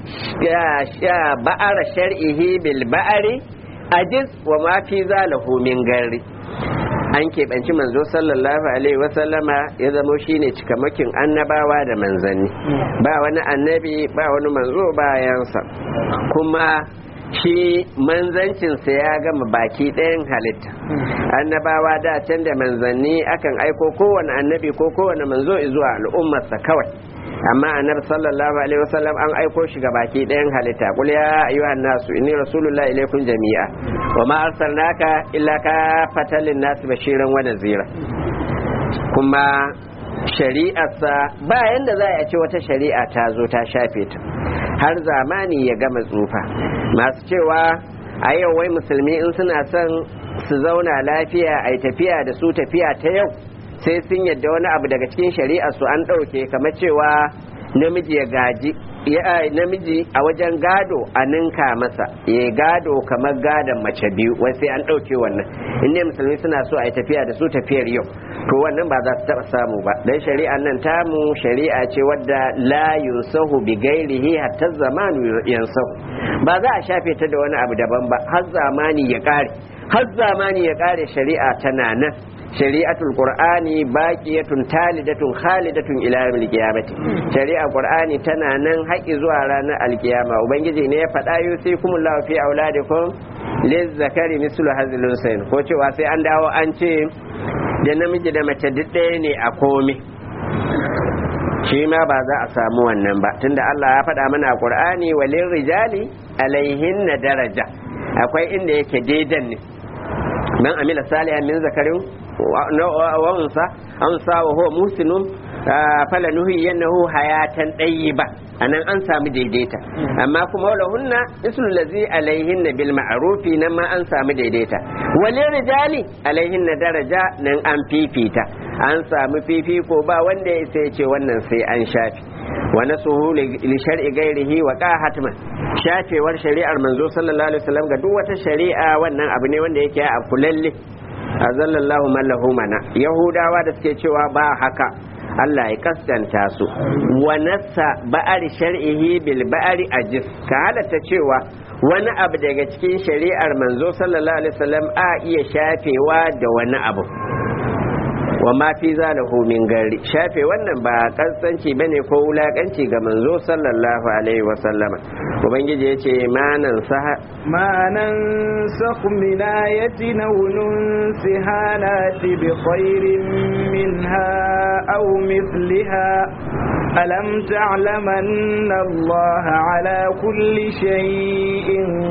بأر شرعه بالبأر أجز وما في ذاله من غيره an keɓanci manzo sallallahu alaihi wasallama ya zamo shine cikamakin annabawa da manzanni ba wani annabi ba wani manzo bayansa kuma shi manzancinsa ya gama baki ɗayan halitta annabawa da can da manzanni akan aiko kowane annabi ko kowane manzo zuwa al'ummarsa kawai amma annabi sallallahu alaihi wasallam an aiko shi ga baki ɗayan halitta qul ya ayyuhan nasu inni rasulullahi ilaykum jami'a wa ma arsalnaka illa ka fatalin nas bashiran wa nazira kuma shari'arsa ba yanda za a ce wata shari'a ta zo ta shafe ta har zamani ya gama tsufa masu cewa a yau wai musulmi in suna son su zauna lafiya a tafiya da su tafiya ta yau sai sun yadda wani abu daga cikin shari'a su an ɗauke kamar cewa namiji ya gaji ya namiji a wajen gado a ninka masa ya gado kamar gadon mace biyu wai sai an ɗauke wannan inda musulmi suna so a yi tafiya da su tafiyar yau to wannan ba za su taɓa samu ba dan shari'a nan tamu shari'a ce wadda la yunsahu bi gairihi hatta zamanu yansahu ba za a shafe ta da wani abu daban ba har zamani ya ƙare har zamani ya ƙare shari'a tana nan shari'atul qur'ani baqiyatun talidatun khalidatun ila yawmil qiyamati shari'a qur'ani tana nan haƙi zuwa ranar alkiyama ubangiji ne ya faɗa yusikumullahu fi auladikum lizzakari mislu hazil unsayn ko cewa sai an dawo an ce da namiji da mace duk ɗaya ne a komai shi ma ba za a samu wannan ba tunda Allah ya faɗa mana a qur'ani walin rijali alaihin daraja akwai inda yake daidan ne man amila salihan min zakarin wa unsa unsa wa huwa musinun fala nuhi yannahu hayatan ba anan an samu daidaita amma kuma wala hunna islu lazi alaihinna bil ma'rufi nan ma an samu daidaita walin rijali alaihinna daraja nan an fifita an samu fifiko ba wanda ya sai ce wannan sai an shafi wa nasuhu li shar'i ghairihi wa qa hatman shafewar shari'ar manzo sallallahu alaihi wasallam ga duk wata shari'a wannan abu ne wanda yake a kulalle azallallahu man lahu mana yahudawa da suke cewa ba haka Allah ya kaskanta su wa nassa ba'ari shar'ihi bil ba'ari ajis ka halatta cewa wani abu daga cikin shari'ar manzo sallallahu alaihi wasallam a iya shafewa da wani abu wa ma fi zalahu min gari shafe wannan ba kasance bane ko wulakanci ga manzo sallallahu alaihi wa sallama ubangiji yace manan saha manan sakh min ayatin aw nunsiha nati bi khairin minha aw mithliha ألم تعلم أن الله على كل شيء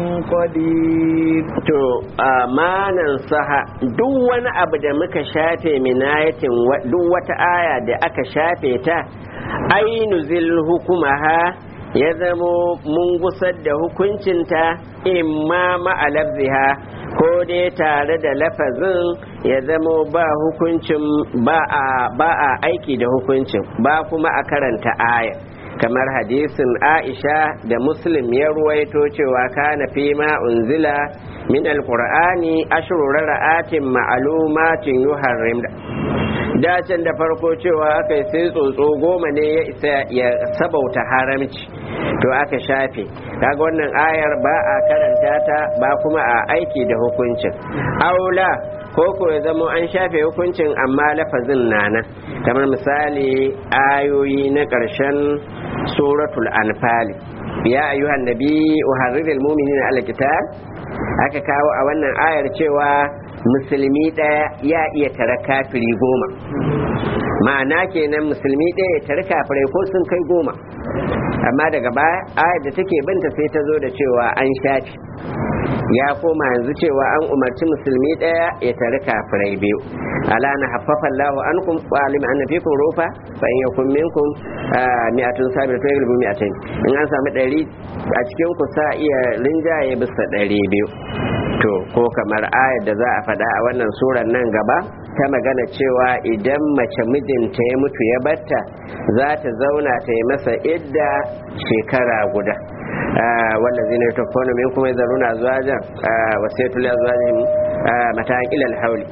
قدير to amanan saha duk wani abu da muka shafe minayatin duk wata aya da aka shafe ta ainu zil hukumaha ya zamo mun gusar da hukuncinta imma ma'alabziha ko dai tare da lafazin ya zamo ba hukuncin ba a aiki da hukuncin ba kuma a karanta aya kamar hadisin aisha da muslim ya ruwaito cewa kana fi ma unzila min alqur'ani ashru ra'atin ma'lumatin yuharrim dacin da farko cewa aka yi sai tsotso goma ne ya isa ya sabauta haramci to aka shafe kaga wannan ayar ba a karanta ta ba kuma a aiki da hukuncin aula ko ko ya zama an shafe hukuncin amma lafazin nana kamar misali ayoyi na ƙarshen suratul anfali ya ayyuhan nabi uharriril mu'minina ala kitab aka kawo a wannan ayar cewa musulmi ɗaya ya iya tara kafiri goma ma'ana kenan musulmi ɗaya ya tara kafirai ko sun kai goma amma daga baya ayar da take binta sai ta zo da cewa an shafi ya koma yanzu cewa an umarci musulmi ɗaya ya tari kafirai biyu ala na haffafa Allahu ankum wa alim anna fikum rufa fa in yakum minkum mi'atun sabir fa yaglibu mi'atain in an samu ɗari a cikin ku sa iya rinjaye bisa ɗari biyu to ko kamar ayar da za a faɗa a wannan surar nan gaba ta magana cewa idan mace mijinta ya mutu ya batta za ta zauna ta yi masa idda shekara guda والذين يتوفون منكم يذرون أزواجا وصية لأزواجهم متاعا إلى الحول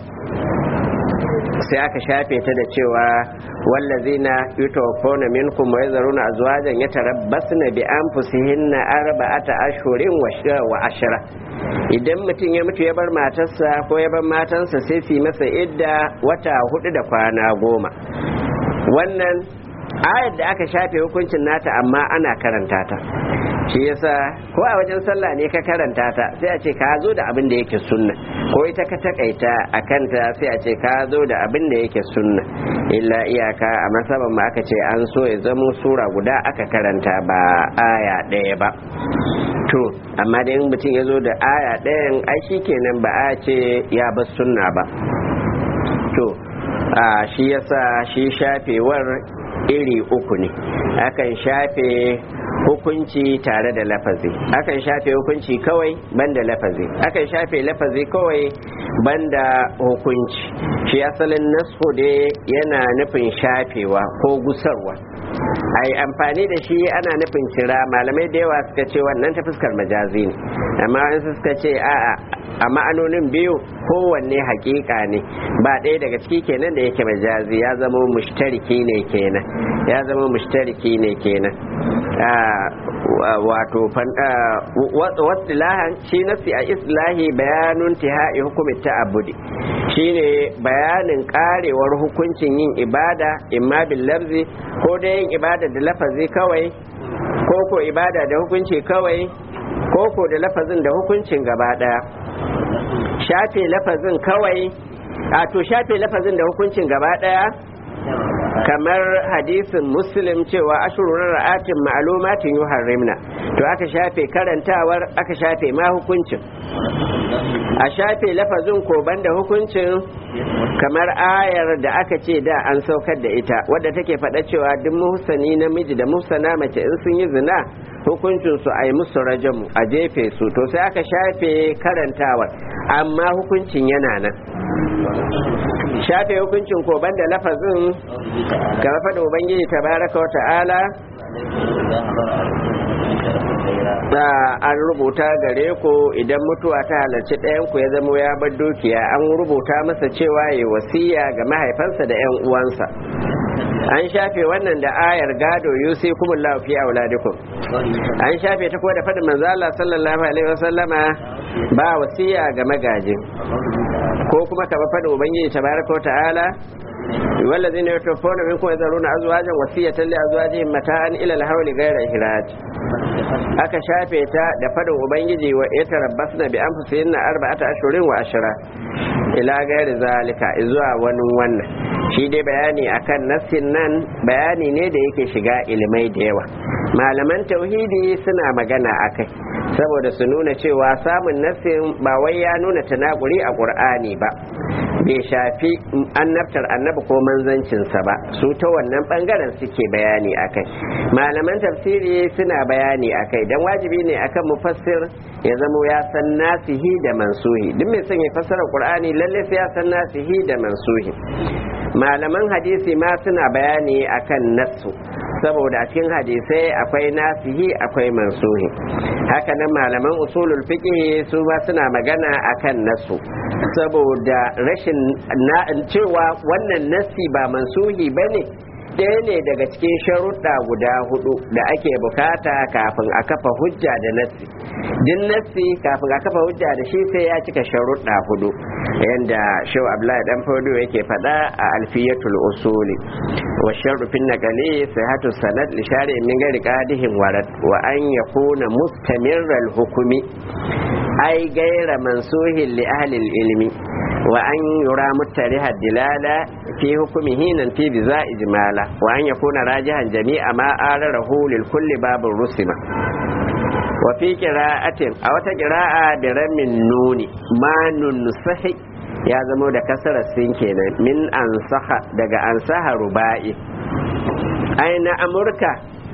sai aka shafe ta da cewa wallazina yutawaffawna minkum wa yazaruna azwajan yatarabbasna bi anfusihinna arba'ata ashhurin wa ashra idan mutum ya mutu ya bar matarsa ko ya bar matansa sai su yi masa idda wata hudu da kwana goma wannan ayar da aka shafe hukuncin nata amma ana karanta ta shi yasa ko a wajen sallah ne ka karanta ta sai a ce ka zo da abin da yake sunna ko ita ka takaita a kanta sai a ce ka zo da abin da yake sunna illa iyaka a masaban ma aka ce an so ya zamo sura guda aka karanta ba aya ɗaya ba to amma da mutum ya zo da aya ɗayan ai shi kenan ba a ce ya bar sunna ba to a shi yasa shi shafewar iri uku ne akan shafe hukunci tare da lafazi akan shafe hukunci kawai banda lafazi akan shafe lafazi kawai banda hukunci shi asalin nasu da yana nufin shafewa ko gusarwa ai amfani da shi ana nufin cira malamai da yawa suka ce wannan ta fuskar majazi ne amma wasu suka ce a'a a ma'anonin biyu kowanne hakika ne ba ɗaya daga ciki kenan da yake majazi ya zama mushtariki ne kenan ya zama mushtariki ne kenan wato wasilahan shi nasi a islahi bayanun tihai hukumin ta'abudi shine bayanin karewar hukuncin yin ibada imma bil lafzi ko da yin ibada da lafazi kawai ko ko ibada da hukunci kawai ko ko da lafazin da hukuncin gaba daya shafe lafazin kawai a to shafe lafazin da hukuncin gaba daya kamar hadisin muslim cewa ashurun ra'atin ma'lumatin yuharrimna to aka shafe karantawar aka shafe ma hukuncin a shafe lafazin ko banda hukuncin kamar ayar da aka ce da an saukar da ita wadda take faɗa cewa duk muhsani namiji da muhsana mace in sun yi zina hukuncin su a yi musu rajamu a jefe su to sai aka shafe karantawar amma hukuncin yana nan shafe hukuncin ko banda lafazin kamar faɗa ubangiji tabaraka wa ta'ala da an rubuta gare ku idan mutuwa ta halarci ɗayan ku ya zamo ya bar dukiya an rubuta masa cewa ya wasiya ga mahaifansa da 'yan uwansa an shafe wannan da ayar gado yusi kumullahu fi auladikum an shafe ta kuma da faɗin manzo Allah sallallahu alaihi wasallama ba wasiya ga magaji ko kuma kama faɗin ubangiji tabaraka wa ta'ala والذين يتوفون منكم يذرون أزواجا وصية لأزواجهم متاعا إلى الحول غير إخراج aka shafe ta da fadin ubangiji wa ya tarabbasna bi anfusihinna arba'ata ashhurin wa ashra ila gairi zalika zuwa wani wannan shi dai bayani akan nassin nan bayani ne da yake shiga ilimai da yawa malaman tauhidi suna magana akai saboda su nuna cewa samun nassin ba wai ya nuna tanakuri a qur'ani ba bai shafi annabtar annabi ko manzancinsa ba su ta wannan bangaren suke bayani akai malaman tafsiri suna bayani akai dan wajibi ne akan mufassir ya zamo ya san nasihi da mansuhi duk mai son ya fassara qur'ani lalle sai ya san nasihi da mansuhi malaman hadisi ma suna bayani akan nassu saboda a cikin hadisai akwai nasihi akwai mansuhi haka nan malaman usulul fiqh su ma suna magana akan nasu saboda rashin cewa wannan nasi ba mansuhi bane ɗaya ne daga cikin sharuɗa guda hudu da ake bukata kafin a kafa hujja da nassi din nassi kafin a kafa hujja da shi sai ya cika sharuɗa hudu yanda shau abdullahi dan fodo yake faɗa a alfiyatul usuli wa sharru fin naqali sihhatu sanad li shari'in min ghairi qadihin warad wa an yakuna mustamirral hukumi ai gaira mansuhin li ahli ilmi wa an yura muttariha dilala fi hukumihi nan fi biza ijmala wa an yakuna rajihan jami'a ma ararahu lil kulli babin rusima wa fi qira'atin a wata qira'a bi ramin nuni ma nunsahi ya zamo da kasarar sin kenan min ansaha daga ansaha ruba'i aina amurka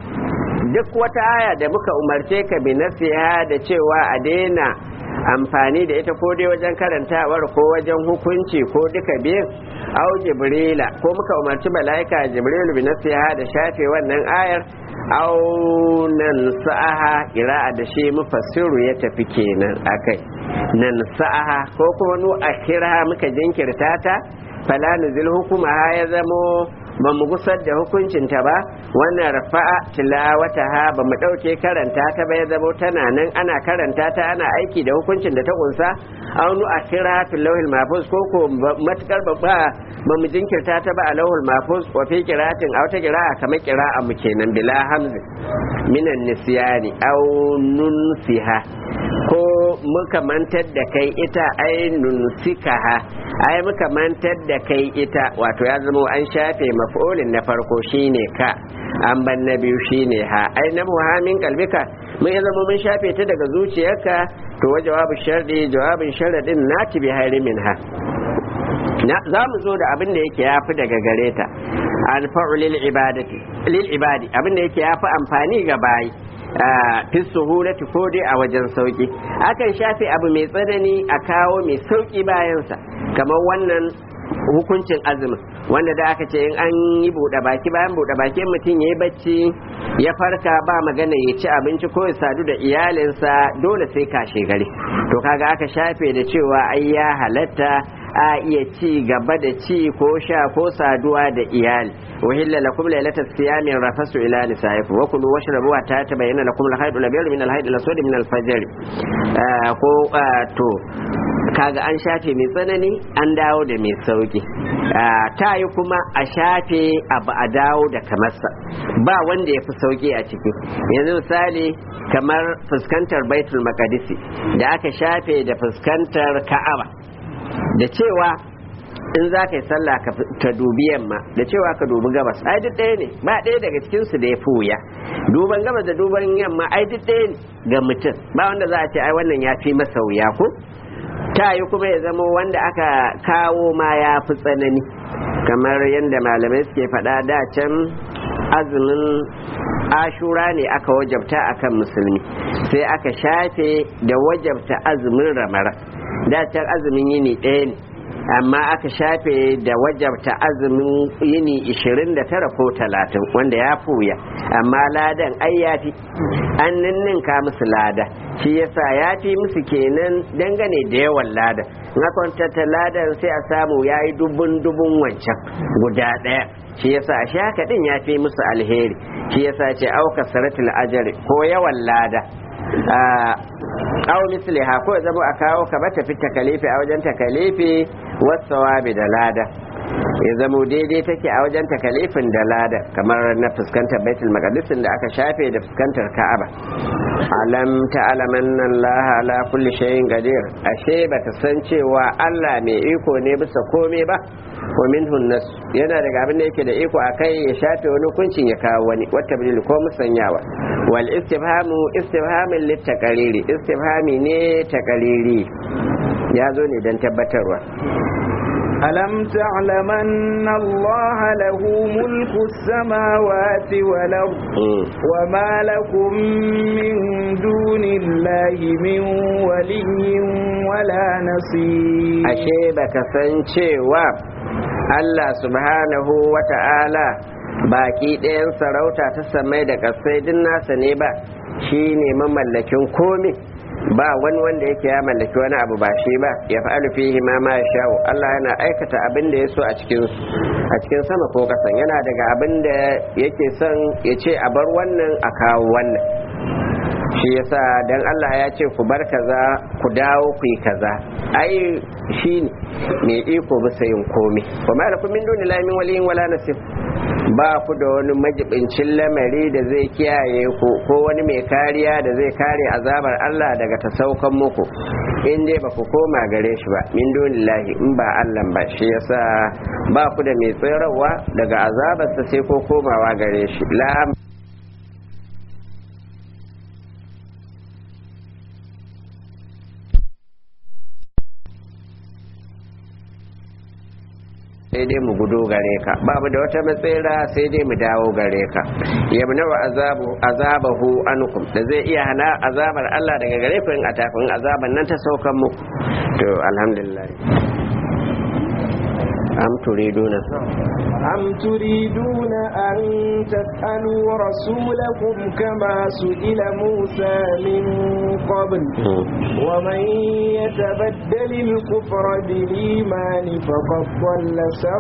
duk wata aya da muka umarce ka bi nasiha da cewa a daina amfani da ita ko dai wajen karantawar ko wajen hukunci ko duka biyun au jibrila ko muka umarci mala'ika jibrilu bi nasiha da shafe wannan ayar au nan sa'aha ira'a da shi mufassiru ya tafi kenan akai nan sa'aha ko kuma nu akhira muka jinkirta ta fala nuzil hukuma ya zamo ba mu gusar da hukuncinta ba wannan rafa'a tilawata ha ba mu ɗauke karanta ta ba ya zamo tana nan ana karanta ta ana aiki da hukuncin da ta kunsa aunu a kira fil lauhil mahfuz ko ko matukar ba ba mu jinkirta ta ba a lauhul mahfuz wa fi qira'atin aw ta qira'a kamar qira'a mu kenan bila hamzi minan nisyani aw nunsiha ko muka mantar da kai ita ai nunsikaha ai muka mantar da kai ita wato ya zama an shafe maf'ulin na farko shine ka an ban na biyu shine ha ai na muhammin kalbika mun ya zama mun shafe ta daga zuciyarka to wa jawabu shardi jawabin sharadin nati bi min ha za mu zo da abin da yake yafi daga gare ta alfa'u lil ibadati lil ibadi abin da yake yafi amfani ga bayi fi suhulati ko dai a wajen sauki akan shafe abu mai tsanani a kawo mai sauki bayansa kamar wannan hukuncin azumin wanda da aka ce in an yi buɗe baki bayan buɗe baki mutum ya yi bacci ya farka ba magana ya ci abinci ko ya sadu da iyalinsa dole sai kashe gari to kaga aka shafe da cewa ai ya halatta a iya ci gaba da ci ko sha ko saduwa da iyali wahilla lakum lailata siyami rafasu ila nisaikum wa kulu washrabu wa ta tabayyana lakum al-haydu al-abyad min al-haydi al-aswad min al-fajr ko to kaga an shafe mai tsanani an dawo da mai sauki ta yi kuma a shafe abu a dawo da kamarsa ba wanda ya fi sauki a ciki yanzu misali kamar fuskantar baitul makadisi da aka shafe da fuskantar ka'aba da cewa in za ka yi sallah ka dubi yamma da cewa ka dubi gabas ai duk ɗaya ne ba ɗaya daga cikin su da ya fi wuya duban gabas da duban yamma ai duk ɗaya ne ga mutum ba wanda za a ce ai wannan ya fi masa wuya ko ta yi kuma ya zama wanda aka kawo ma ya fi tsanani kamar yadda malamai suke faɗa da can azumin ashura ne aka wajabta akan musulmi sai aka shafe da wajabta azumin ramara da can azumin yini ɗaya ne amma aka shafe da wajabta azumin yini 29 ko 30 wanda ya fuya amma ladan ai ya fi an ninninka musu lada shi yasa ya fi musu kenan dangane da yawan lada na kwantata ladan sai a samu ya yi dubun dubun wancan guda ɗaya shi yasa a shi haka din ya fi musu alheri shi yasa ce auka saratul ajari ko yawan lada aw misliha ko zama a kawo ka bata fi takalifi a wajen takalifi wasawabi da lada ya zamo daidai take a wajen takalifin da lada kamar na fuskantar baitul maqdisin da aka shafe da fuskantar ka'aba alam ta'laman Allah ala kulli shay'in qadir ashe bata san cewa Allah mai iko ne bisa komai ba wa minhu nas yana daga abin da yake da iko akai ya shafe wani hukuncin ya kawo wani wata bil ko musanyawa wal istifhamu istifhamin litaqariri istifhami ne taqariri ya zo ne dan tabbatarwa ألم تعلم أن الله له ملك السماوات والأرض وما لكم من دون الله من ولي ولا نصير أشيبك سنشيوا Allah subhanahu wa ta'ala baki ɗayan sarauta ta samai da ƙasai din nasa ne ba shi ne mamallakin komi ba wani wanda yake ya mallaki wani abu ba shi ba ya fa'alu fihi ma ma sha'u Allah yana aikata abin da ya so a cikin a cikin sama ko kasan yana daga abin da yake son ya ce a bar wannan a kawo wannan shi yasa dan Allah ya ce ku bar kaza ku dawo ku yi kaza ai shi ne iko bisa yin komai wa ma lakum min dunillahi min waliyin wala nasir ba ku da wani majibincin lamari da zai kiyaye ku ko wani mai kariya da zai kare azabar Allah daga ta saukan muku in dai ba ku koma gare shi ba min dunillahi in ba Allah ba shi yasa ba ku da mai tsirarwa daga azabarsa sai ko komawa gare shi la sai dai mu gudo gare ka babu da wata matsira sai dai mu dawo gare ka yamna wa azabu azabahu ankum da zai iya hana azabar Allah daga gare ku in a tafin azaban nan ta saukan muku to alhamdulillah am turiduna أم تريدون أن تسألوا رسولكم كما سئل موسى من قبل ومن يتبدل الكفر بالإيمان فقد ضل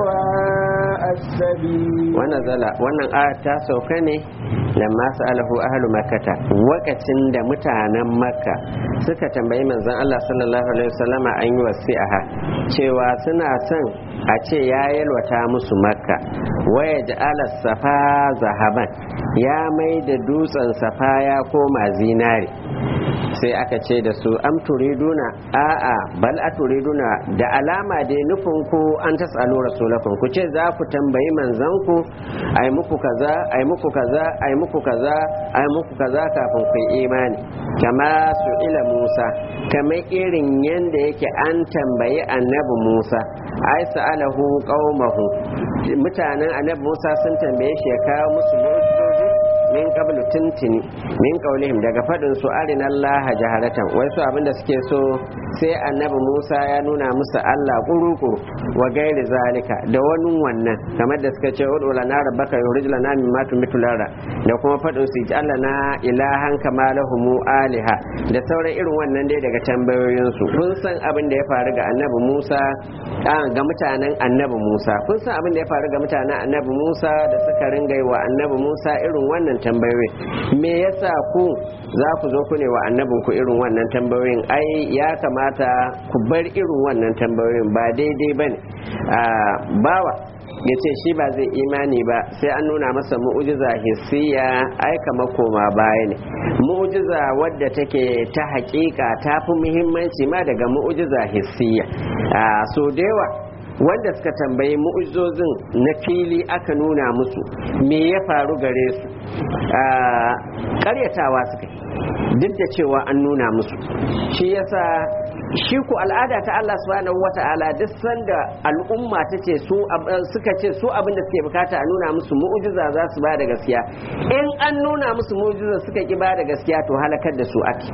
سواء السبيل ونزل wannan aya ta sauka ne lamma sa'alahu ahlu makkata wakacin da mutanen makka suka tambayi manzon Allah sallallahu alaihi wasallama an yi wasi'a cewa suna son a ce ya yalwata musu makka waya ja'ala safa zahaban ya mai da dutsen safa ya koma zinare sai aka ce da su am turiduna a'a bal a turiduna da alama dai nufin ku an tasalu rasulakum ku ce za ku tambayi manzon ku ai muku kaza ai muku kaza ai muku kaza ai muku kaza kafin ku imani kama su ila Musa kamar irin yanda yake an tambayi annabi Musa ai sa'alahu qaumahu mutanen annabi Musa sun tambaye shi ya kawo musu mu'jizoji min qablu tuntuni min qaulihim daga fadin su arina Allah jaharatan wai su abinda suke so sai annabi Musa ya nuna musu Allah kurukuru wa gairi zalika da wani wannan kamar da suka ce udu lana rabbaka yurij lana mimma tumitu lara da kuma fadin su jalla na ilahan kama lahumu aliha da sauran irin wannan dai daga tambayoyin su kun san abin da ya faru ga annabi Musa ga mutanen annabi Musa kun san abin da ya faru ga mutanen annabi Musa da suka ringa wa annabi Musa irin wannan tambayoyin me yasa ku za ku zo ku ne wa annabin ku irin wannan tambayoyin ai ya kamata ku bar irin wannan tambayoyin ba daidai ba ne bawa ya ce shi ba zai imani ba sai an nuna masa mu'ujiza hissiya ai kama koma baya ne mu'ujiza wadda take ta hakika ta fi muhimmanci ma daga mu'ujiza hissiya so da yawa wanda suka tambayi mu'ujizozin na fili aka nuna musu me ya faru gare su karyatawa suka duk da cewa an nuna musu shi yasa shi ku al'ada ta Allah subhanahu wata'ala duk sanda al'umma ta ce su suka ce su abin da suke bukata a nuna musu mu'jiza za su ba da gaskiya in an nuna musu mu'jiza suka ki ba da gaskiya to halakar da su ake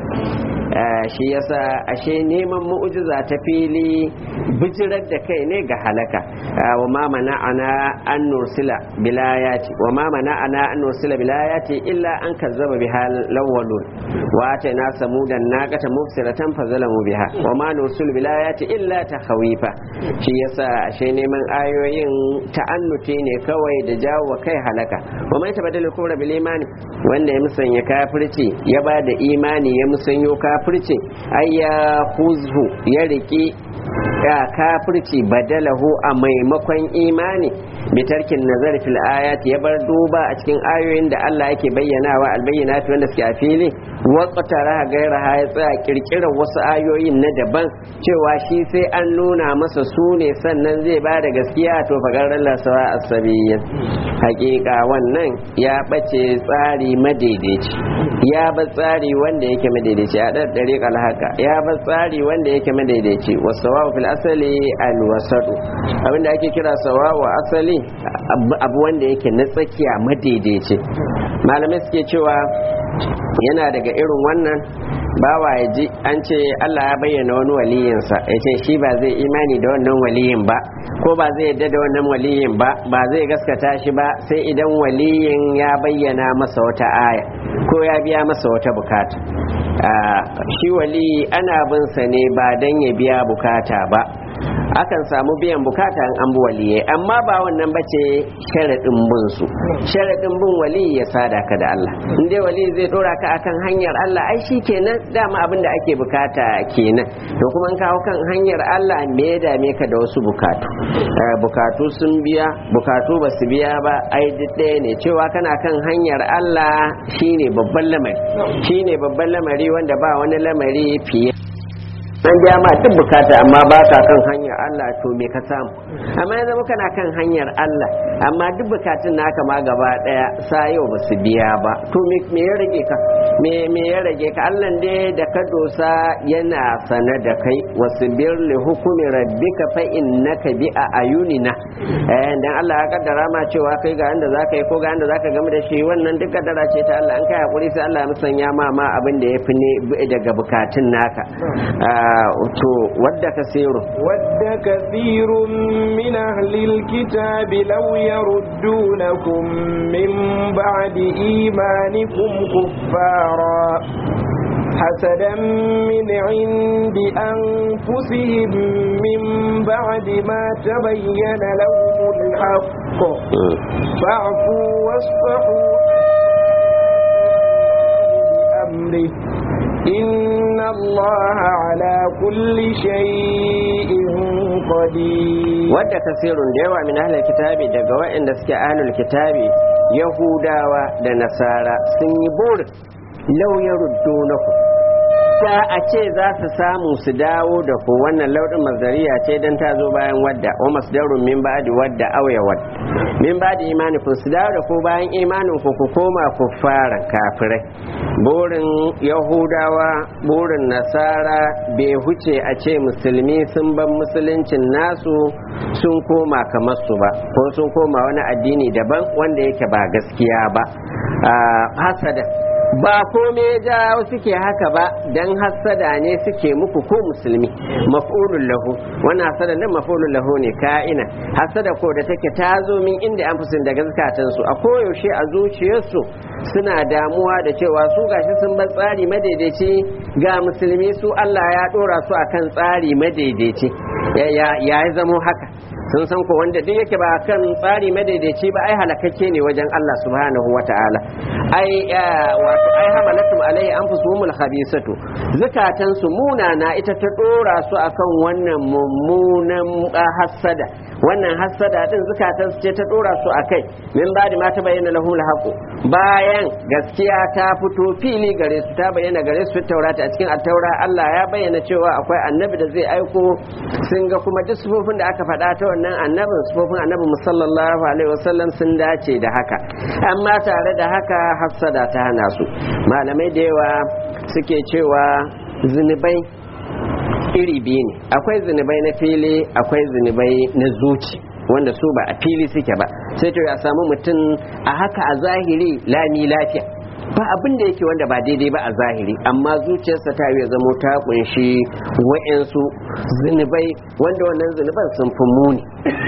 shi yasa ashe neman mu'jiza ta fili bijirar da kai ne ga halaka wa ma mana'ana an nursila bilayati wa ma mana'ana an nursila bilayati illa an kazzaba biha lawwalun wa atayna samudan naqata mubsiratan fazalamu biha wa ma nursilu bilayati illa takhawifa shi yasa ashe neman ayoyin ta'annuti ne kawai da jawo wa kai halaka wa mai tabaddalu kubra bil imani wanda ya musanya kafirci ya ba da imani ya musanyo kafirci ai ya huzhu ya riki ya kafirci badalahu a maimakon imani bitarkin nazar fil ayat ya bar duba a cikin ayoyin da Allah yake bayyanawa albayyinati wanda suke a fili waqtara gairaha ya tsaya kirkirar wasu ayoyin na daban cewa shi sai an nuna masa su ne sannan zai ba da gaskiya to fagarar lasawa asabiyya hakika wannan ya bace tsari madaidaici ya ba tsari wanda yake madaidaici a ɗan ɗariƙar haka ya ba tsari wanda yake madaidaici wasu fil asali alwasadu abinda ake kira sawawa asali abu wanda yake na tsakiya madaidaici malamai suke cewa yana daga irin wannan bawa ya ji an ce Allah ya bayyana wani waliyinsa ya ce shi ba zai imani da wannan waliyin ba ko ba zai yadda da wannan waliyin ba ba zai gaskata shi ba sai idan waliyin ya bayyana masa wata aya ko ya biya masa wata bukata shi wali ana bin sa ne ba dan ya biya bukata ba akan samu biyan bukata an an waliye amma ba wannan bace sharadin bin su sharadin bin wali ya sada ka da Allah in dai wali zai dora ka akan hanyar Allah ai kenan dama abin da ake bukata kenan to kuma in kawo kan hanyar Allah me ya dame ka da wasu bukatu bukatu sun biya bukatu ba su biya ba ai duk ɗaya ne cewa kana kan hanyar Allah shine babban lamari shine babban lamari wanda ba wani lamari fiye an biya ma duk bukata amma ba ka kan hanyar Allah to me ka samu amma ya zama kana kan hanyar Allah amma duk bukatun naka ma gaba daya sa yau ba su biya ba to me ya rage ka me me ya rage ka Allah dai da ka dosa yana sana da kai wasbir li hukumi rabbika fa innaka bi a ayunina eh dan Allah ya kaddara ma cewa kai ga inda zaka yi ko ga inda zaka game da shi wannan duk kaddara ce ta Allah an kai hakuri sai Allah ya musanya ma ma abin da yafi ne daga bukatun naka to wadda kasiru wadda kasirun min ahlil kitabi law yaruddunakum min ba'di imanikum kuffara حسدا من عند أنفسهم من بعد ما تبين لهم الحق فاعفوا واصفحوا بأمره إن الله على كل شيء قدير wadda kasirun da yawa min ahlul kitabi daga waɗanda suke ahlul kitabi yahudawa da nasara sun yi burin lau ya ruddunaku da a ce za su samu su dawo da ku wannan lauɗin mazariya ce don ta zo bayan wadda wa masdarun min ba'di wadda auya wadda min ba'di imanikun su dawo da ku bayan imanin ku ku koma ku fara kafirai burin yahudawa burin nasara bai huce a ce musulmi sun ban musuluncin nasu sun koma kamar su ba ko sun koma wani addini daban wanda yake ba gaskiya ba hasada ba kome ja suke haka ba dan hassada ne suke muku ko musulmi maf'ulun lahu wannan hassada nan maf'ulun lahu ne ka'ina hassada ko da take ta zo min inda an fusin daga zakatan su a koyaushe a zuciyarsu suna damuwa da cewa su gashi sun bar tsari madaidaici ga musulmi su Allah ya dora su akan tsari madaidaici ya ya zamo haka sun san ko wanda duk yake ba kan tsari madaidaici ba ai halakakke ne wajen Allah subhanahu wata'ala ai wato ai hamalatum alaihi anfusuhumul khabisatu zakatan su munana ita ta dora su akan wannan mummunan hasada wannan hassada din zukatan su ce ta dora su akai min ba'di ma ta bayyana lahum alhaqu bayan gaskiya ta fito fili gare su ta bayyana gare su taurata a cikin attaura Allah ya bayyana cewa akwai annabi da zai aiko sun ga kuma duk sufofin da aka faɗa ta wannan annabin sufofin annabi sallallahu alaihi wasallam sun dace da haka amma tare da haka hassada ta hana su malamai da yawa suke cewa zunubai iri biyu ne akwai zunubai na fili akwai zunubai na zuci wanda su ba a fili suke ba sai to ya samu mutum a haka a zahiri lami lafiya ba abin da yake wanda ba daidai ba a zahiri amma zuciyarsa ta ya zamo ta kunshi wa'yansu zunubai wanda wannan zunuban sun fi muni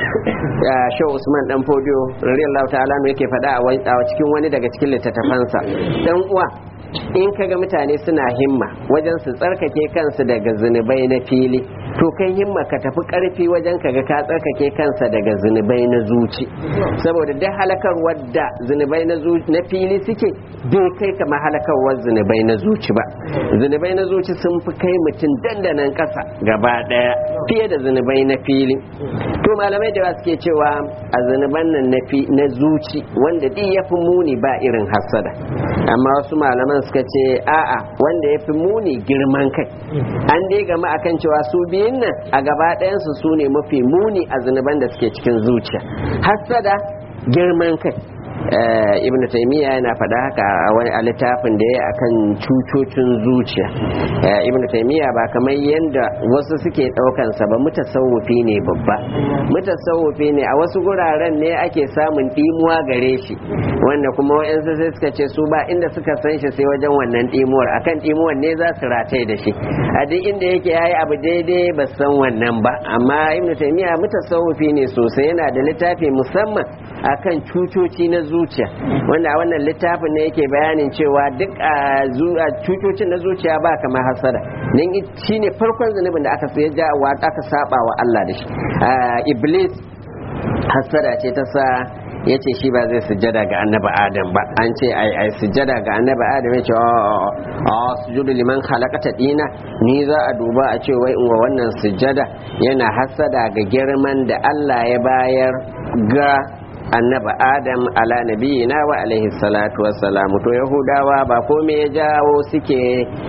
ya shau usman dan fodiyo radiyallahu ta'ala ne yake faɗa a cikin wani daga cikin littattafansa dan uwa in kaga mutane suna himma wajen su tsarkake kansu daga zunubai na fili to kai himma ka tafi karfi wajen kaga ka tsarkake kansa daga zunubai na zuci saboda duk halakarwar da zunubai na na fili suke bai kai kama halakarwar zunubai na zuci ba zunubai na zuci sun fi kai mutum dandanan kasa gaba daya fiye da zunubai na fili to malamai da suke cewa a zunuban nan na zuci wanda duk ya fi muni ba irin hassada amma wasu malaman suka ce a'a wanda ya fi muni girman kai an dai gama akan cewa su biyun nan a gaba ɗayansu su ne mafi muni a zunuban da suke cikin zuciya hassada girman kai ibn taymiya yana faɗa haka a wani a littafin da ya akan cutocin zuciya ibn taymiya ba kamar yadda wasu suke ɗaukan sa ba mutasawufi ne babba mutasawufi ne a wasu guraren ne ake samun ɗimuwa gare shi wanda kuma wa'yansu sai suka ce su ba inda suka san shi sai wajen wannan ɗimuwar akan ɗimuwar ne za su rataye da shi a duk inda yake yayi abu daidai ba san wannan ba amma ibn taymiya mutasawufi ne sosai yana da littafi musamman akan cutoci na zuciya wanda a wannan littafin ne yake bayanin cewa duk a cutocin na zuciya ba kamar hasada nan shi ne farkon zunubin da aka ya ja wa aka saba wa Allah da shi iblis hasada ce ta sa ya ce shi ba zai sujada ga annaba adam ba an ce ai ai sujada ga annaba adam ya ce a sujudu liman halakata dina ni za a duba a ce wai in wa wannan sujada yana hasada ga girman da Allah ya bayar ga annaba adam ala nabiyina wa alaihi salatu wassalamu to yahudawa ba komai ya jawo suke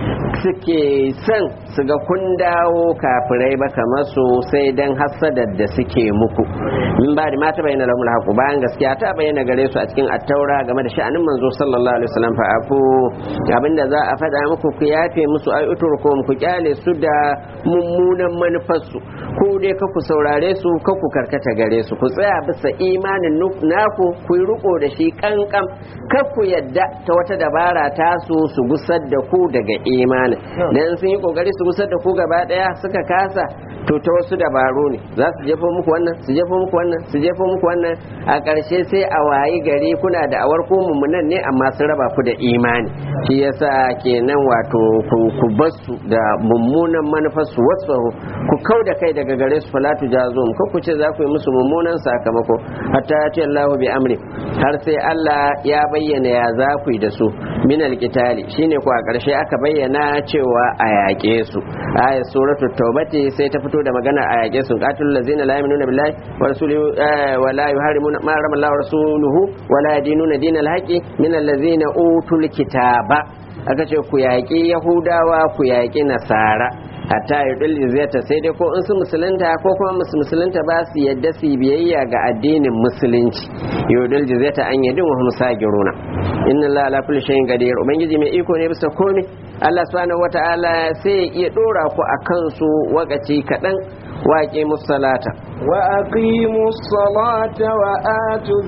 suke son su ga kun dawo kafirai ba kamar su sai dan hasadar da suke muku min ba da mata bayyana lahumul haqu bayan gaskiya ta bayyana gare su a cikin attaura game da sha'anin manzo sallallahu alaihi wasallam fa afu abinda za a faɗa muku ku yafe musu ai uturkum ku kyale su da mummunan manufarsu ku dai ka ku saurare su ka ku karkata gare su ku tsaya bisa imanin naku ku yi riko da shi kankan kar ku yadda ta wata dabara ta su su gusar da ku daga imanin dan sun yi kokari su gusar da ku gaba daya suka kasa to ta wasu dabaru ne za su jefo muku wannan su jefo muku wannan su jefo muku wannan a ƙarshe sai a wayi gari kuna da awar ku mummunan ne amma sun raba ku da imani shi yasa kenan wato ku basu da mummunan manufar su wasu ku kau da kai daga gare su falatu jazum ko ku ce za ku yi musu mummunan sakamako hatta ya ce Allah bi amri har sai Allah ya bayyana ya za ku yi da su min alqitali shine ko a ƙarshe aka bayyana cewa a yaƙe su ayat suratul taubati sai ta fito da magana a yaƙe su qatilul ladzina la yu'minuna billahi wa rasulihi wa la yuharrimuna ma harrama Allah wa rasuluhu wa la yadinuna dinal haqqi min alladzina utul kitaba aka ce ku yaƙi yahudawa ku yaƙi nasara hatta ya dulli ziyarta sai dai ko in su musulunta ko kuma musu musulunta ba su yadda su biyayya ga addinin musulunci yudul jizyata an yadin wa musagiruna inna allaha ala kulli shay'in qadir ubangiji mai iko ne bisa komai Allah subhanahu wata'ala sai ya iya dora ku akan su wakaci kadan waƙe musalata wa aqimus salata wa atuz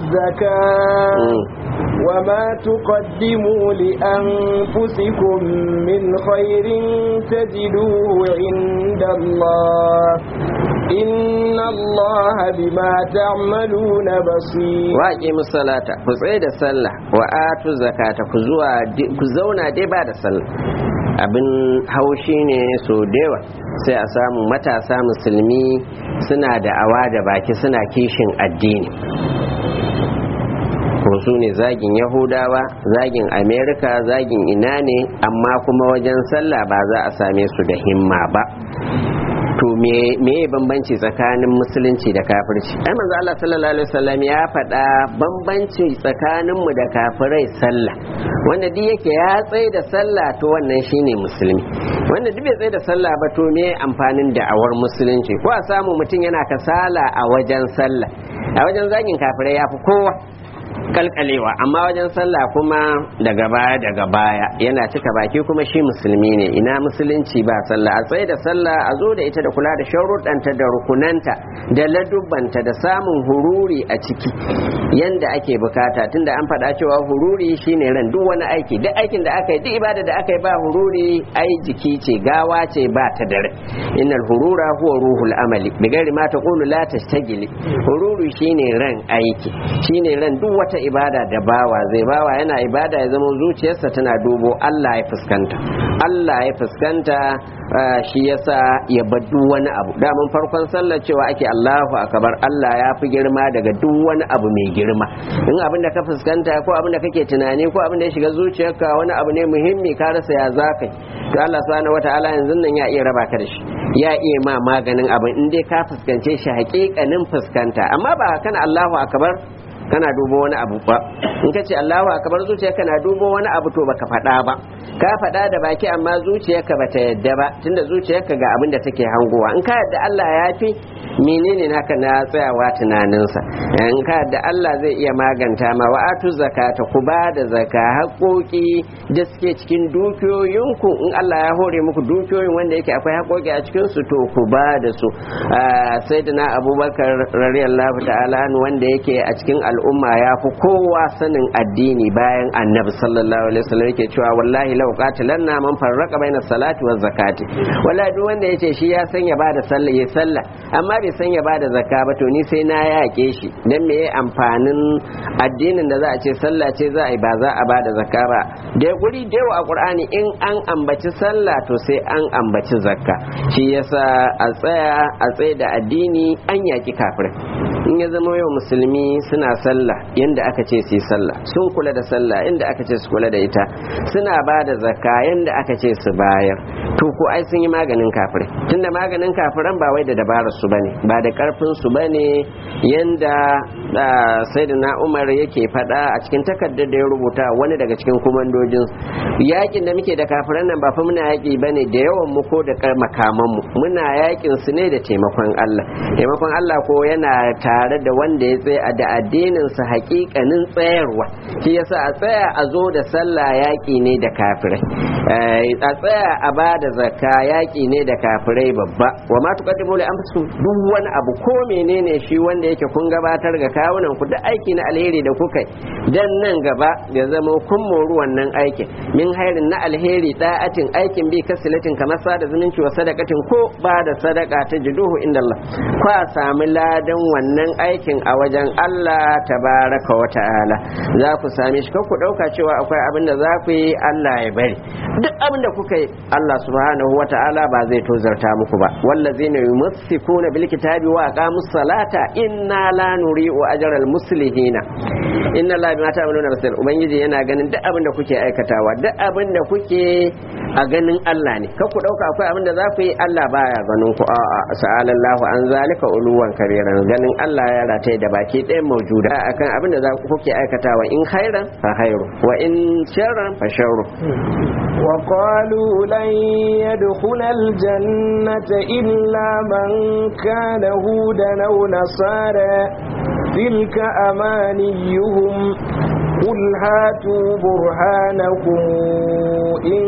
zakata وما تقدموا لأنفسكم من خير تجدوه عند الله إن الله بما تعملون بصير واقيموا الصلاة كزيد الصلاة وآتوا الزكاة كزونا دي بعد الصلاة abin haushi ne so dewa sai a samu matasa musulmi suna da awa da baki suna kishin addini ko su ne zagin yahudawa zagin amerika zagin ina ne amma kuma wajen sallah ba za a same su da himma ba to me me bambanci tsakanin musulunci da kafirci ai manzo Allah sallallahu alaihi wasallam ya faɗa bambanci tsakanin mu da kafirai sallah wanda duk yake ya tsaye da sallah to wannan shine musulmi wanda duk bai tsaye da sallah ba to me amfanin da'awar musulunci ko a samu mutum yana kasala a wajen sallah a wajen zagin kafirai ya fi kowa kalkalewa amma wajen sallah kuma daga baya daga baya yana cika baki kuma shi musulmi ne ina musulunci ba sallah a tsaye da sallah a zo da ita da kula da sharuɗanta da rukunanta da ladubbanta da samun hururi a ciki yanda ake bukata tunda an faɗa cewa hururi shine ran duk wani aiki duk aikin da aka yi duk ibada da aka yi ba hururi ai jiki ce gawa ce ba ta dare innal hurura huwa ruhul amali bigari ma taqulu la tashtagili hururi shine ran aiki shine ran duk wata ibada da bawa zai bawa yana ibada ya zama zuciyarsa tana dubo Allah ya fuskanta Allah ya fuskanta shi yasa ya baddu wani abu daman farkon sallar cewa ake Allahu akbar Allah ya fi girma daga duk wani abu mai girma in abin da ka fuskanta ko abin da kake tunani ko abin da ya shiga zuciyarka wani abu ne muhimmi ka rasa ya zaka to Allah subhanahu wataala yanzu nan ya iya raba ka da shi ya iya ma maganin abin in dai ka fuskance shi hakikanin fuskanta amma ba kana Allahu akbar kana dubo wani abu ba in ka ce Allahu akbar zuciya kana dubo wani abu to baka faɗa ba ka faɗa da baki amma zuciyarka bata yadda ba tunda zuciyarka ga abin da take hangowa in ka yadda Allah ya fi menene naka na tsayawa tunaninsa in ka yadda Allah zai iya maganta ma wa atu zakata ku ba da zaka haƙoƙi da suke cikin dukiyoyinku in Allah ya hore muku dukiyoyin wanda yake akwai haƙoƙi a cikin su to ku ba da su sayyidina Abubakar radiyallahu ta'ala wanda yake a cikin al'umma ya fi kowa sanin addini bayan annabi sallallahu alaihi wasallam yake cewa wallahi law qatilanna man farraqa baina salati wa zakati wallahi duk wanda yace shi ya san ya bada sallah ya sallah amma bai san ya bada zakka ba to ni sai na yake shi dan me amfanin addinin da za a ce sallah ce za a yi ba za a bada zakka ba da guri da yawa a qur'ani in an ambaci sallah to sai an ambaci zakka shi yasa a tsaya a tsaye da addini an yaki kafirai in ya zama yau musulmi suna sallah yanda aka ce su yi sallah sun kula da sallah inda aka ce su kula da ita suna ba da zakka yanda aka ce su bayar to ko ai sun yi maganin kafirai tunda maganin kafiran ba wai da dabarar su bane ba da karfin su bane yanda sayyidina Umar yake faɗa a cikin takardar da ya rubuta wani daga cikin komandojin yakin da muke da kafiran nan ba fa muna yaki bane da yawan mu ko da makaman mu muna yakin su ne da taimakon Allah taimakon Allah ko yana tare da wanda ya tsaya da addinin sa hakikanin tsayarwa shi yasa a tsaya a zo da sallah yaki ne da kafirai a tsaya a ba da zakka yaki ne da kafirai babba wa ma tuqaddimu li anfusikum duk wani abu ko menene shi wanda yake kun gabatar ga kawunan ku da aiki na alheri da kuka dan nan gaba ya zama kun moru wannan aikin min hairin na alheri da'atin aikin bi kasilatin kamar sada zumunci wa sadakatin ko ba da sadaka ta jiduhu inda Allah kwa sami ladan wannan aikin a wajen Allah tabaraka wa ta'ala za ku same shi ku dauka cewa akwai abin da za ku yi Allah ya bari duk abin da kuka yi Allah subhanahu wa ta'ala ba zai tozarta muku ba wallazina yumassikuna bil kitabi wa aqamus salata inna la nuri'u ajral muslihina inna la bima ta'maluna basir ubangiji yana ganin duk abin da kuke aikatawa duk abin da kuke a ganin Allah ne kar ku dauka akwai abin da za ku yi Allah baya ganin ku a'a sa'alallahu an zalika uluwan kabiran ganin Allah ya rataye da baki ɗayan maujuda akan abin da za ku kuke aikatawa in khairan fa khairu wa in sharran fa sharru وقالوا لن يدخل الجنة إلا من كان هودا أو نصارى تلك أمانيهم قل هاتوا برهانكم إن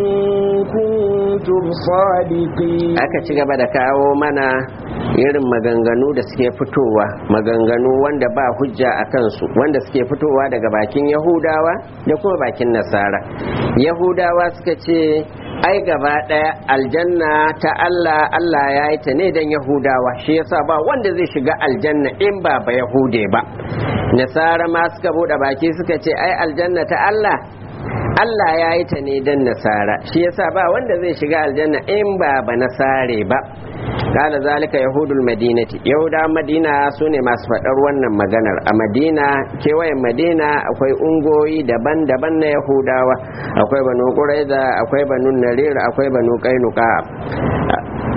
كنتم صادقين aka ci gaba da kawo mana irin maganganu da suke fitowa maganganu wanda ba hujja a kansu wanda suke fitowa daga bakin yahudawa da kuma bakin nasara yahudawa suka ce ai gaba ɗaya aljanna ta Allah Allah ya yi ta ne don yahudawa shi yasa ba wanda zai shiga aljanna in ba ba yahude ba nasara ma suka bude baki suka ce ai aljanna ta Allah Allah ya yi ta ne don nasara shi yasa ba wanda zai shiga aljanna in ba ba nasare ba kala zalika yahudul madinati yahuda madina su ne masu faɗar wannan maganar a madina kewayen madina akwai ungoyi daban-daban na yahudawa akwai banu quraiza akwai banu narir akwai banu kainuka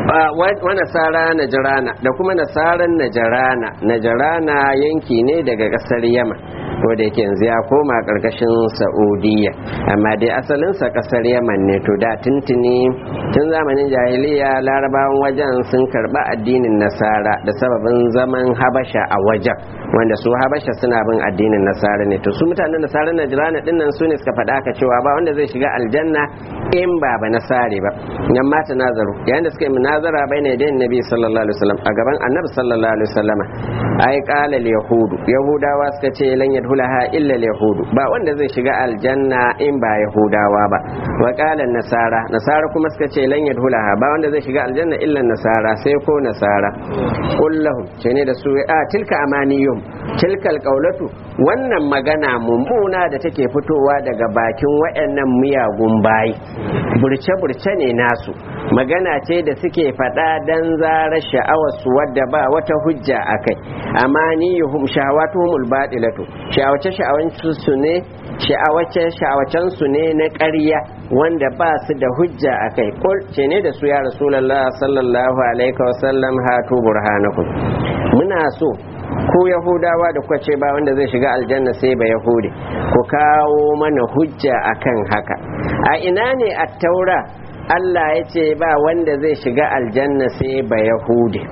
wa nasara najarana da kuma nasaran najarana najarana yanki ne daga kasar yama wanda yake yanzu ya koma karkashin saudiya amma dai asalinsa kasar yaman ne to da tuntuni tun zamanin jahiliya larabawan wajen sun karba addinin nasara da sababin zaman habasha a wajen wanda su habasha suna bin addinin nasara ne to su mutanen nasara na jirana dinnan su ne suka faɗa ka cewa ba wanda zai shiga aljanna in ba ba nasare ba yan mata nazaru yayin da suka yi munazara bai ne da nabi sallallahu alaihi wasallam a gaban annabi sallallahu alaihi wasallam ai qala al yahudu yahudawa suka ce lan yadkhulaha illa al yahudu ba wanda zai shiga aljanna in ba yahudawa ba wa qala nasara nasara kuma suka ce lan yadkhulaha ba wanda zai shiga aljanna illa nasara sai ko nasara kullahum ce ne da su a tilka amaniyum tilka alqaulatu wannan magana mummuna da take fitowa daga bakin wayannan miyagun bayi burce-burce ne nasu magana ce da suke faɗa dan zara sha'awarsu wadda ba wata hujja a kai amma ni yuhum shahawatuhumul batilatu sha'awace sha'awancin su ne sha'awace sha'awacen su ne na ƙarya wanda ba su da hujja a kai kul ce ne da su ya rasulullah sallallahu alaihi wasallam hatu burhanakum muna so ku yahudawa da kuka ce ba wanda zai shiga aljanna sai ba yahudi ku kawo mana hujja akan haka a ina ne a taura Allah ya ce ba wanda zai shiga aljanna sai ba yahudi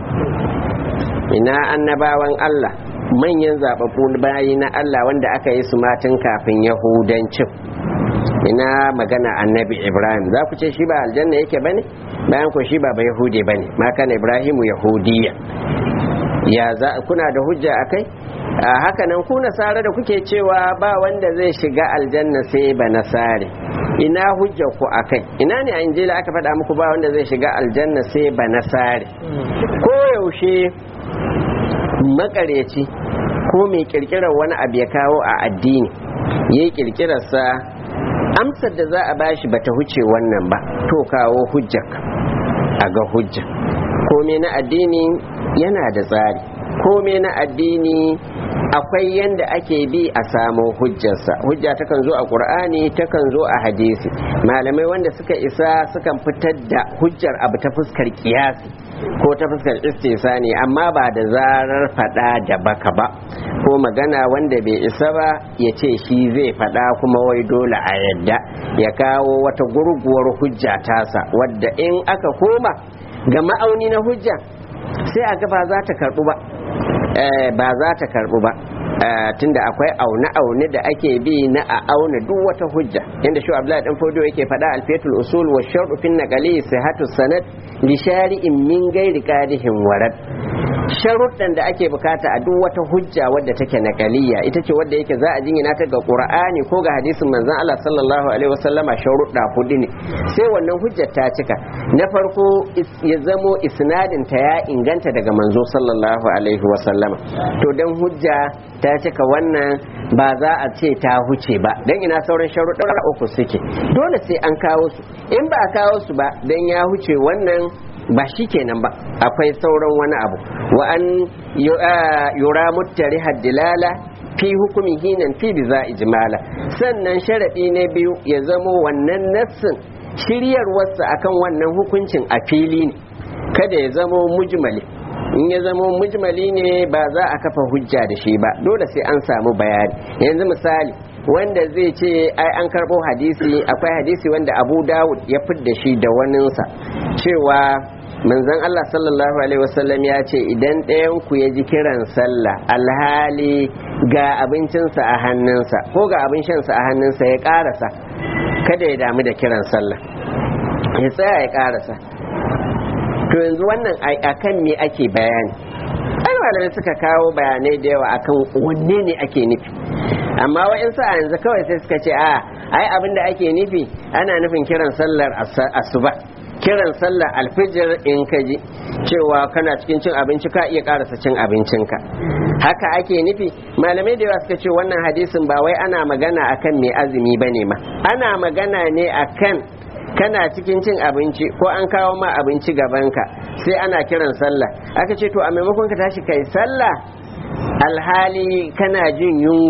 ina annabawan Allah manyan zababbu bayi na Allah wanda aka yi su matan kafin yahudancin ina magana annabi ibrahim za ku ce shi ba aljanna yake bane bayan ku shi ba ba yahudi bane ma kana ibrahimu yahudiya ya za kuna da hujja akai a haka nan ku nasara da kuke cewa ba wanda zai shiga aljanna sai ba nasare ina hujja ku akai ina ne a injila aka faɗa muku ba wanda zai shiga aljanna sai ba nasare ko yaushe makareci ko mai kirkirar wani abu ya kawo a addini ya yi kirkirarsa amsar da za a bashi bata huce wannan ba to kawo hujjar a ga hujja kome na addini yana da tsari kome na addini akwai yanda ake bi a samo hujjarsa hujja takan zo a ƙur'ani takan zo a hadisi malamai wanda suka isa sukan fitar da hujjar abu ta fuskar kiyasi ko ta fuskar istisani amma ba da zarar fada da baka ba ko magana wanda bai isa ba ya ce shi zai fada kuma wai dole a yadda ya kawo wata gurguwar hujja tasa wadda in aka koma ga ma'auni na hujja sai a ga ba za ta karbu ba ba za ta karbu ba tunda akwai aune-aune da ake bi na a auna duk wata hujja inda shi abdullahi dan fodo yake faɗa alfetul usul wa shar'u fin naqali sihhatu sanad li shari'in min ghairi qadihin warad sharuɗan da ake bukata a duk wata hujja wadda take naqaliya ita ce wadda yake za a jingina ta ga qur'ani ko ga hadisin manzon Allah sallallahu alaihi wasallama sharuɗa hudu ne sai wannan hujjar ta cika na farko ya zamo isnadin ta ya inganta daga manzo sallallahu alaihi wasallama to dan hujja ta cika wannan ba za a ce ta huce ba dan ina sauran sharuɗa uku suke dole sai an kawo su in ba a kawo su ba dan ya huce wannan ba shi kenan ba akwai sauran wani abu wa an yura muttari haddilala fi hukumi hinan fi biza ijmala sannan sharaɗi na biyu ya zamo wannan nassin shiryarwarsa akan wannan hukuncin a fili ne kada ya zamo mujmali in ya zamo mujmali ne ba za a kafa hujja da shi ba dole sai an samu bayani yanzu misali wanda zai ce ai an karɓo hadisi akwai hadisi wanda abu dawud ya fidda shi da waninsa cewa manzon Allah sallallahu alaihi wasallam ya ce idan ɗayan ku ya ji kiran sallah alhali ga abincinsa a hannunsa ko ga abin shansa a hannunsa ya ƙarasa kada ya damu da kiran sallah ya tsaya ya ƙarasa to yanzu wannan akan me ake bayani ai malamai suka kawo bayanai da yawa akan wanne ne ake nufi amma wa'insu a yanzu kawai sai suka ce a ai abin da ake nufi ana nufin kiran sallar asuba kiran sallar alfijir in ka ji cewa kana cikin cin abinci ka iya karasa cin abincinka haka ake nufi malamai da yawa suka ce wannan hadisin ba wai ana magana akan mai azumi bane ma ana magana ne akan kana cikin cin abinci ko an kawo ma abinci gabanka sai ana kiran sallah aka ce to a maimakon ka tashi kai sallah alhali kana jin yunwa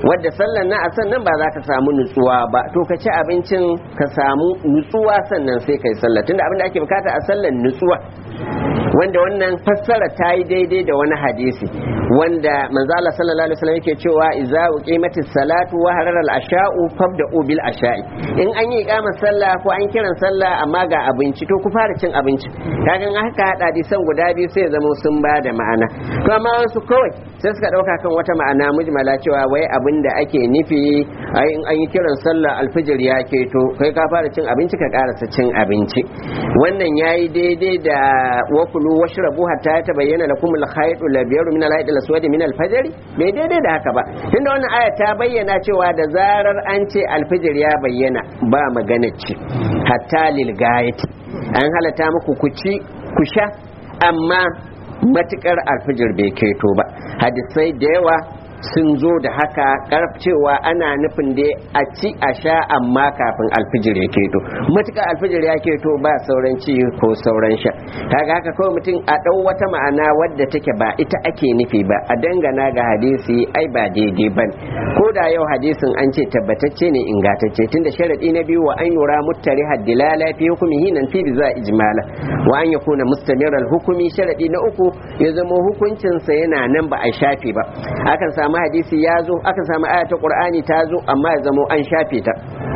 wadda sallar na a sannan ba za ka samu nutsuwa ba to ka ci abincin ka samu nutsuwa sannan sai kai sallah tunda abin da ake bukata a sallar nutsuwa wanda wannan fassara ta yi daidai da wani hadisi wanda manzo Allah sallallahu alaihi wasallam yake cewa idza uqimatis salatu wa harara al-asha'u fabda'u bil asha'i in an yi iqamar sallah ko an kiran sallah amma ga abinci to ku fara cin abinci kaga in haka hada hadisan guda biyu sai zama sun ba da ma'ana to amma wasu kawai sai suka dauka kan wata ma'ana mujmala cewa wai abin da ake nufi ai in an yi kiran sallah alfijir ya keto kai ka fara cin abinci ka karasa cin abinci wannan yayi daidai da wakulu washrabu hatta ya tabayyana lakum al-khayt al-abyad min al-hayt al-aswad min al-fajr bai daidai da haka ba tunda wannan aya ta bayyana cewa da zarar an ce alfijir ya bayyana ba magana ci hatta lil gayati an halata muku ku ci ku sha amma matukar alfijir bai keto ba hadisai da yawa sun zo da haka karf cewa ana nufin da a ci a sha amma kafin alfijir ya keto matuƙar alfijir ya keto ba sauran ci ko sauran sha kaga haka kawai mutum a ɗau wata ma'ana wadda take ba ita ake nufi ba a dangana ga hadisi ai ba daidai ba ko da yau hadisin an ce tabbatacce ne ingantacce tunda sharadi na biyu wa an yura muttari haddilala fi hukumihi nan fi za ijmala wa an yakuna mustamiral hukumi sharadi na uku ya zama hukuncinsa yana nan ba a shafe ba akan samu samu hadisi ya zo aka samu aya ta qur'ani ta zo amma ya zamo an shafe ta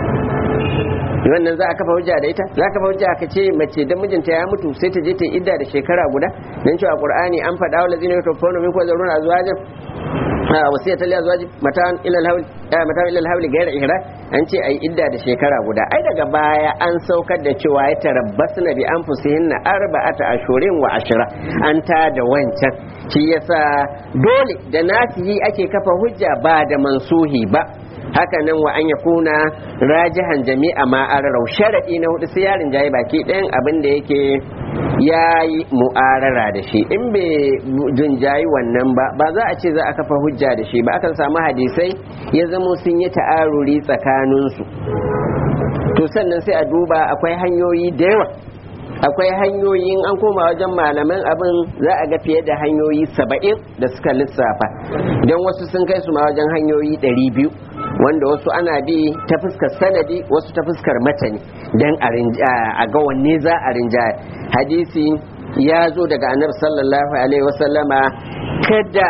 wannan za a kafa hujja da ita za a kafa hujja ka ce mace dan mijinta ya mutu sai ta je ta idda da shekara guda dan cewa qur'ani an faɗa wa lazina yatawaffawna minkum wa zaruna azwajan wasiyatan li azwaji matan ila al-hawl matan ila al-hawl ghayra ihra an ce ai idda da shekara guda ai daga baya an saukar da cewa ya tarabbasna bi anfusihinna arba'ata ashurin wa ashra an ta da wancan shi yasa dole da nasihi ake kafa hujja ba da mansuhi ba haka nan wa an yakuna rajihan jami'a ma ararau sharadi na hudu sai yarin jayi baki ɗayan abin da yake yayi mu'arara da shi in bai jinjayi wannan ba ba za a ce za a kafa hujja da shi ba akan samu hadisai ya zamo sun yi ta'aruri tsakaninsu to sannan sai a duba akwai hanyoyi da yawa akwai hanyoyin an koma wajen malaman abin za a ga fiye da hanyoyi saba'in da suka lissafa don wasu sun kai su ma wajen hanyoyi ɗari biyu wanda wasu ana bi ta fuskar sanadi wasu ta fuskar matani don a ga wanne za a rinjaya hadisi ya zo daga annabi sallallahu alaihi wasallama kada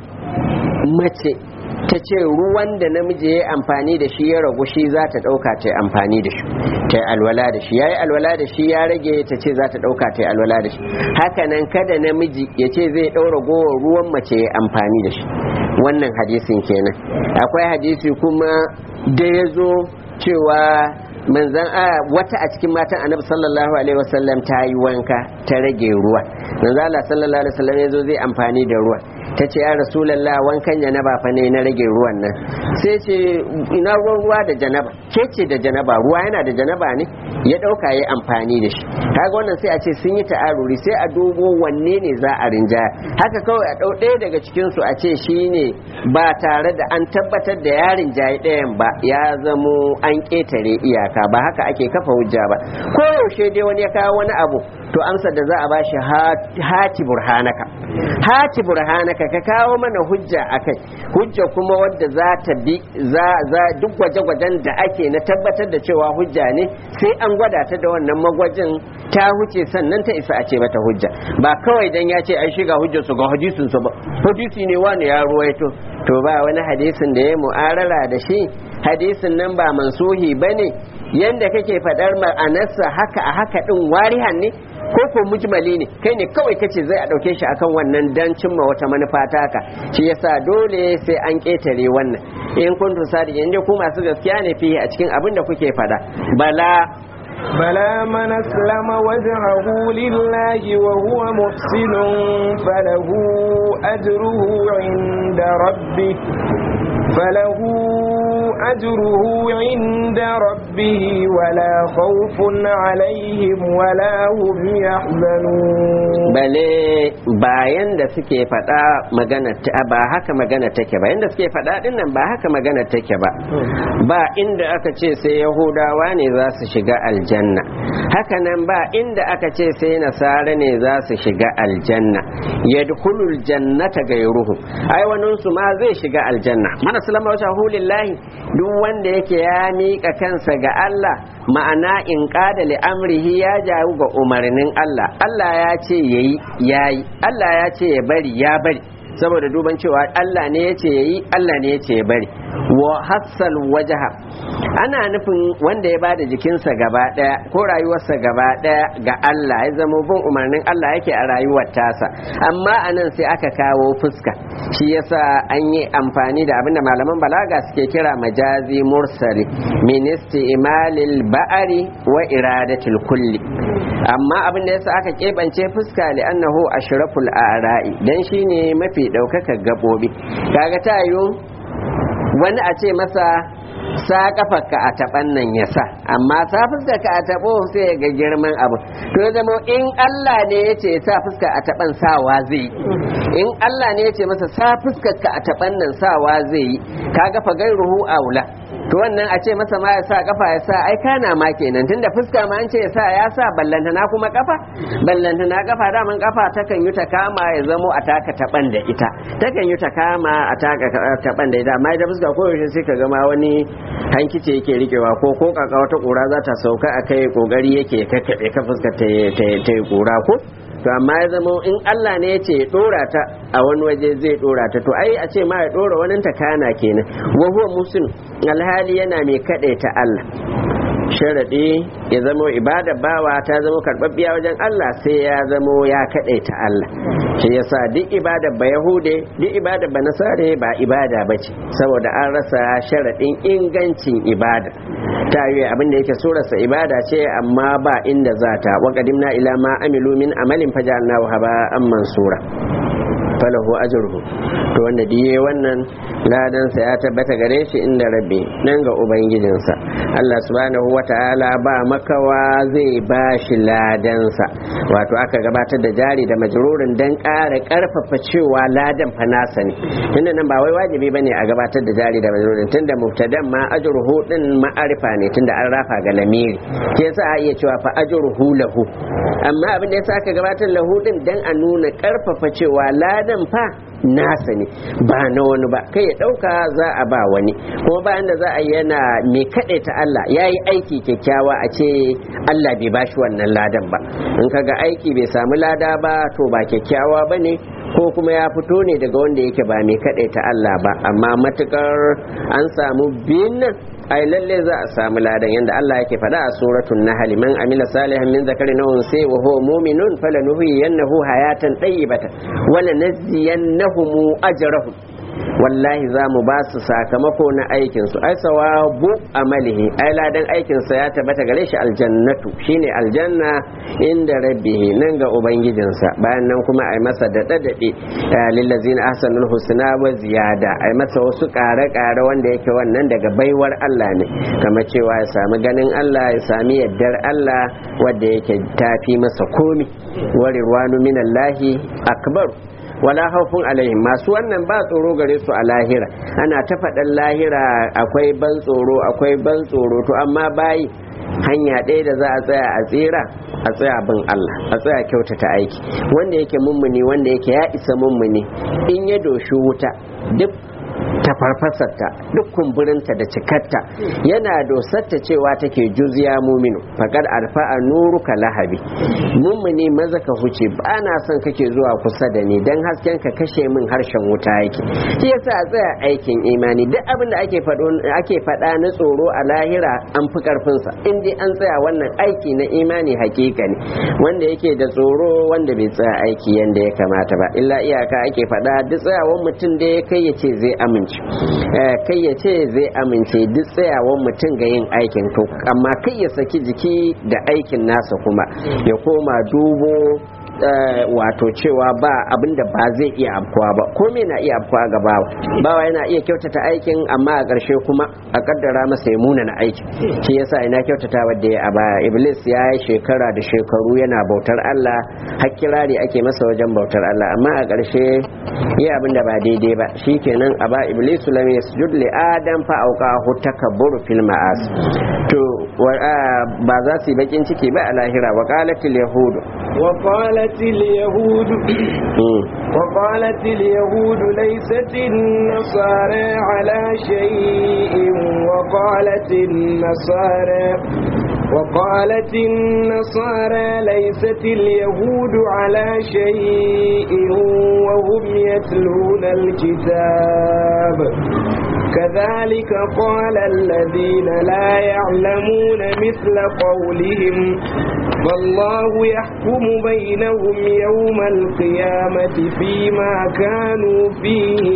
mace ta ce ruwan da namiji ya amfani da shi ya ragu shi za ta ɗauka ta amfani da shi ta alwala da shi ya yi alwala da shi ya rage ta ce za ta ɗauka ta alwala da shi hakanan kada namiji ya ce zai ɗaura gowar ruwan mace ya amfani da shi wannan hadisin kenan akwai hadisi kuma da ya zo cewa manzan a wata a cikin matan annabi sallallahu alaihi wasallam ta yi wanka ta rage ruwa manzan Allah sallallahu alaihi wasallam ya zo zai amfani da ruwa ta ce ya rasulallah wankan janaba fa ne na rage ruwan nan sai ce ina ruwan ruwa da janaba ke ce da janaba ruwa yana da janaba ne ya dauka ya amfani da shi kaga wannan sai a ce sun yi ta'aruri sai a dubo wanne ne za a rinjaya haka kawai a dau ɗaya daga cikin su a ce shine ba tare da an tabbatar da ya rinjaye ɗayan ba ya zamo an ƙetare iyaka ba haka ake kafa hujja ba ko yaushe dai wani ya kawo wani abu to amsar da za a bashi hati burhanaka hati burhanaka ka kawo mana hujja akai hujja kuma wadda za ta bi za za duk gwaje-gwajen da ake na tabbatar da cewa hujja ne sai an gwada ta da wannan magwajin ta huce sannan ta isa a ce mata hujja ba kawai dan ya ce ai shiga hujjar su ga hadisin su ba hadisi ne wani ya ruwaito to ba wani hadisin da ya mu'arara da shi hadisin nan ba mansuhi bane yanda kake faɗar ma'anarsa haka a haka din warihan ne ko ko mujmali ne kai ne kawai kace zai a dauke shi akan wannan dan cimma wata manufa taka shi yasa dole sai an ketare wannan in kun tusa da inda ku masu gaskiya ne fiye a cikin abin da kuke fada bala بلى من أسلم وجهه لله وهو محسن فله أجره عند ربه فله أجره عند ربه ولا خوف عليهم ولا هم يحزنون bale bayan da suke faɗa magana ba haka magana take ba yanda suke faɗa din nan ba haka magana take ba ba inda aka ce sai yahudawa ne za su shiga aljanna haka nan ba inda aka ce sai nasara ne za su shiga aljanna yadkhulul jannata gairuhu ai wani su ma zai shiga aljanna mana salama wa lillahi duk wanda yake ya miƙa kansa ga Allah ma'ana in qada li amrihi ya jawo ga umarnin Allah Allah ya ce yayi yayi Allah ya ce ya bari ya bari saboda duban cewa Allah ne ya ce yayi Allah ne ya ce ya bari wa hassal wajaha ana nufin wanda ya bada jikinsa gaba daya ko rayuwarsa gaba daya ga Allah ya zama bin umarnin Allah yake a rayuwar tasa amma anan sai aka kawo fuska shi yasa an yi amfani da abinda malaman balaga suke kira majazi mursali ministi imalil ba'ari wa iradatul kulli amma abin da yasa aka keɓance fuska li annahu ashraful ara'i dan shine mafi ɗaukaka gabobi kaga tayo wani a ce masa sa kafarka a taban nan ya sa amma sa fuska ka a tabo sai ga girman abu to ya zama in Allah ne ya ce sa fuska a taban sawa zai in Allah ne ya ce masa sa fuskar ka a taban nan sawa zai yi kaga fa gairuhu aula to wannan a ce masa ma ya sa kafa ya sa ai kana ma kenan tunda fuska ma an ce ya sa ya sa ballantana kuma kafa ballantana kafa daman kafa takan yi ta kama ya zamo a taka taban da ita takan yi ta kama a taka taban da ita amma ita fuska ko yaushe sai ka gama wani hankice yake rikewa ko ko kaka wata kura za ta sauka a kai kokari yake kakkaɓe ka fuska ta yi kura ko to amma ya zama in Allah ne ya ce ya dora ta a wani waje zai dora ta to ai a ce ma ya dora wani ta kana kenan wa huwa muslim alhali yana mai ta Allah sharaɗi ya zamo ibada bawa ta zamo karɓaɓɓiya wajen Allah sai ya zamo ya ta Allah shi yasa duk ibada ba yahude duk ibada ba nasare ba ibada ba ce saboda an rasa sharaɗin ingancin ibada ta yi abin da yake surarsa ibada ce amma ba inda za ta wa qadimna ila ma amilu min amalin fajalnahu haba an mansura falahu ajruhu to wanda diye wannan ladansa ya tabbata gare shi inda rabbi nan ga ubangijinsa Allah subhanahu wata'ala ba makawa zai ba shi ladansa wato aka gabatar da jari da majrurin dan ƙara ƙarfafa cewa ladan fa nasa ne tunda nan ba wai wajibi bane a gabatar da jari da majrurin tunda mubtadan ma ajruhu din ma'arifa ne tunda an rafa ga lamiri ke yasa a iya cewa fa ajruhu lahu amma abin da yasa aka gabatar lahu din dan a nuna ƙarfafa cewa ladan fa nasa ne ba na wani ba kai ya ɗauka za a ba wani kuma bayan da za a yana mai kaɗai ta Allah ya yi aiki kyakkyawa a ce Allah bai bashi wannan ladan ba in kaga aiki bai samu lada ba to ba kyakkyawa ba ne ko kuma ya fito ne daga wanda yake ba mai kaɗai ta Allah ba amma matukar an samu biyun nan ai lalle za a samu ladan yanda Allah yake faɗa a suratul nahl man amila salihan min zakarin aw unsa wa huwa mu'minun falanuhyiyannahu hayatan tayyibatan wa lanaziyannahum ajrahum wallahi za mu ba su sakamako na aikinsu ai sawabu amalihi ai ladan aikinsa ya tabbata gare shi aljannatu shine aljanna inda rabbihi nan ga ubangijinsa bayan nan kuma ai masa da dadade lillazina ahsanul husna wa ziyada ai masa wasu kare kare wanda yake wannan daga baiwar Allah ne kama cewa ya sami ganin Allah ya sami yaddar Allah wanda yake tafi masa komi wa rirwanu minallahi akbar wala haufun alaihim masu wannan ba tsoro gare su a lahira ana ta faɗan lahira akwai ban tsoro akwai ban tsoro to amma bayi hanya ɗaya da za a tsaya a tsira a tsaya bin Allah a tsaya kyautata aiki wanda yake mummuni wanda yake ya isa mummuni in ya doshi wuta duk ta farfasarta duk kumburinta da cikarta yana dosarta cewa take juzya muminu faƙar alfa'a nuru ka lahabi mummuni maza ka huce ba na son kake zuwa kusa da ni don hasken ka kashe min harshen wuta yake shi yasa a tsaya aikin imani duk abin da ake faɗo ake faɗa na tsoro a lahira an fi karfinsa in dai an tsaya wannan aiki na imani hakika ne wanda yake da tsoro wanda bai tsaya aiki yanda ya kamata ba illa iyaka ake faɗa duk tsayawan mutum da ya kai ya ce zai amince kai ya ce zai amince duk tsayawan mutum ga yin aikin to amma kai ya saki jiki da aikin nasa kuma ya koma dubo wato cewa ba abin da ba zai iya afkuwa ba komai na iya afkuwa ga bawa bawa yana iya kyautata aikin amma a ƙarshe kuma a kaddara masa ya muna na aikin shi yasa ina kyautata wadda ya a baya iblis ya yi shekara da shekaru yana bautar Allah har kirari ake masa wajen bautar Allah amma a ƙarshe yi abin da ba daidai ba shikenan a ba iblis lam yasjud li adam fa auqa takabburu fil ma'as to ba za su yi bakin ciki ba a lahira wa qalatil yahudu wa qalatil yahudu wa qalatil yahudu laysat an-nasara ala shay'in wa qalatil nasara وقالت النصارى ليست اليهود على شيء وهم يتلون الكتاب كذلك قال الذين لا يعلمون مثل قولهم والله يحكم بينهم يوم القيامة فيما كانوا فيه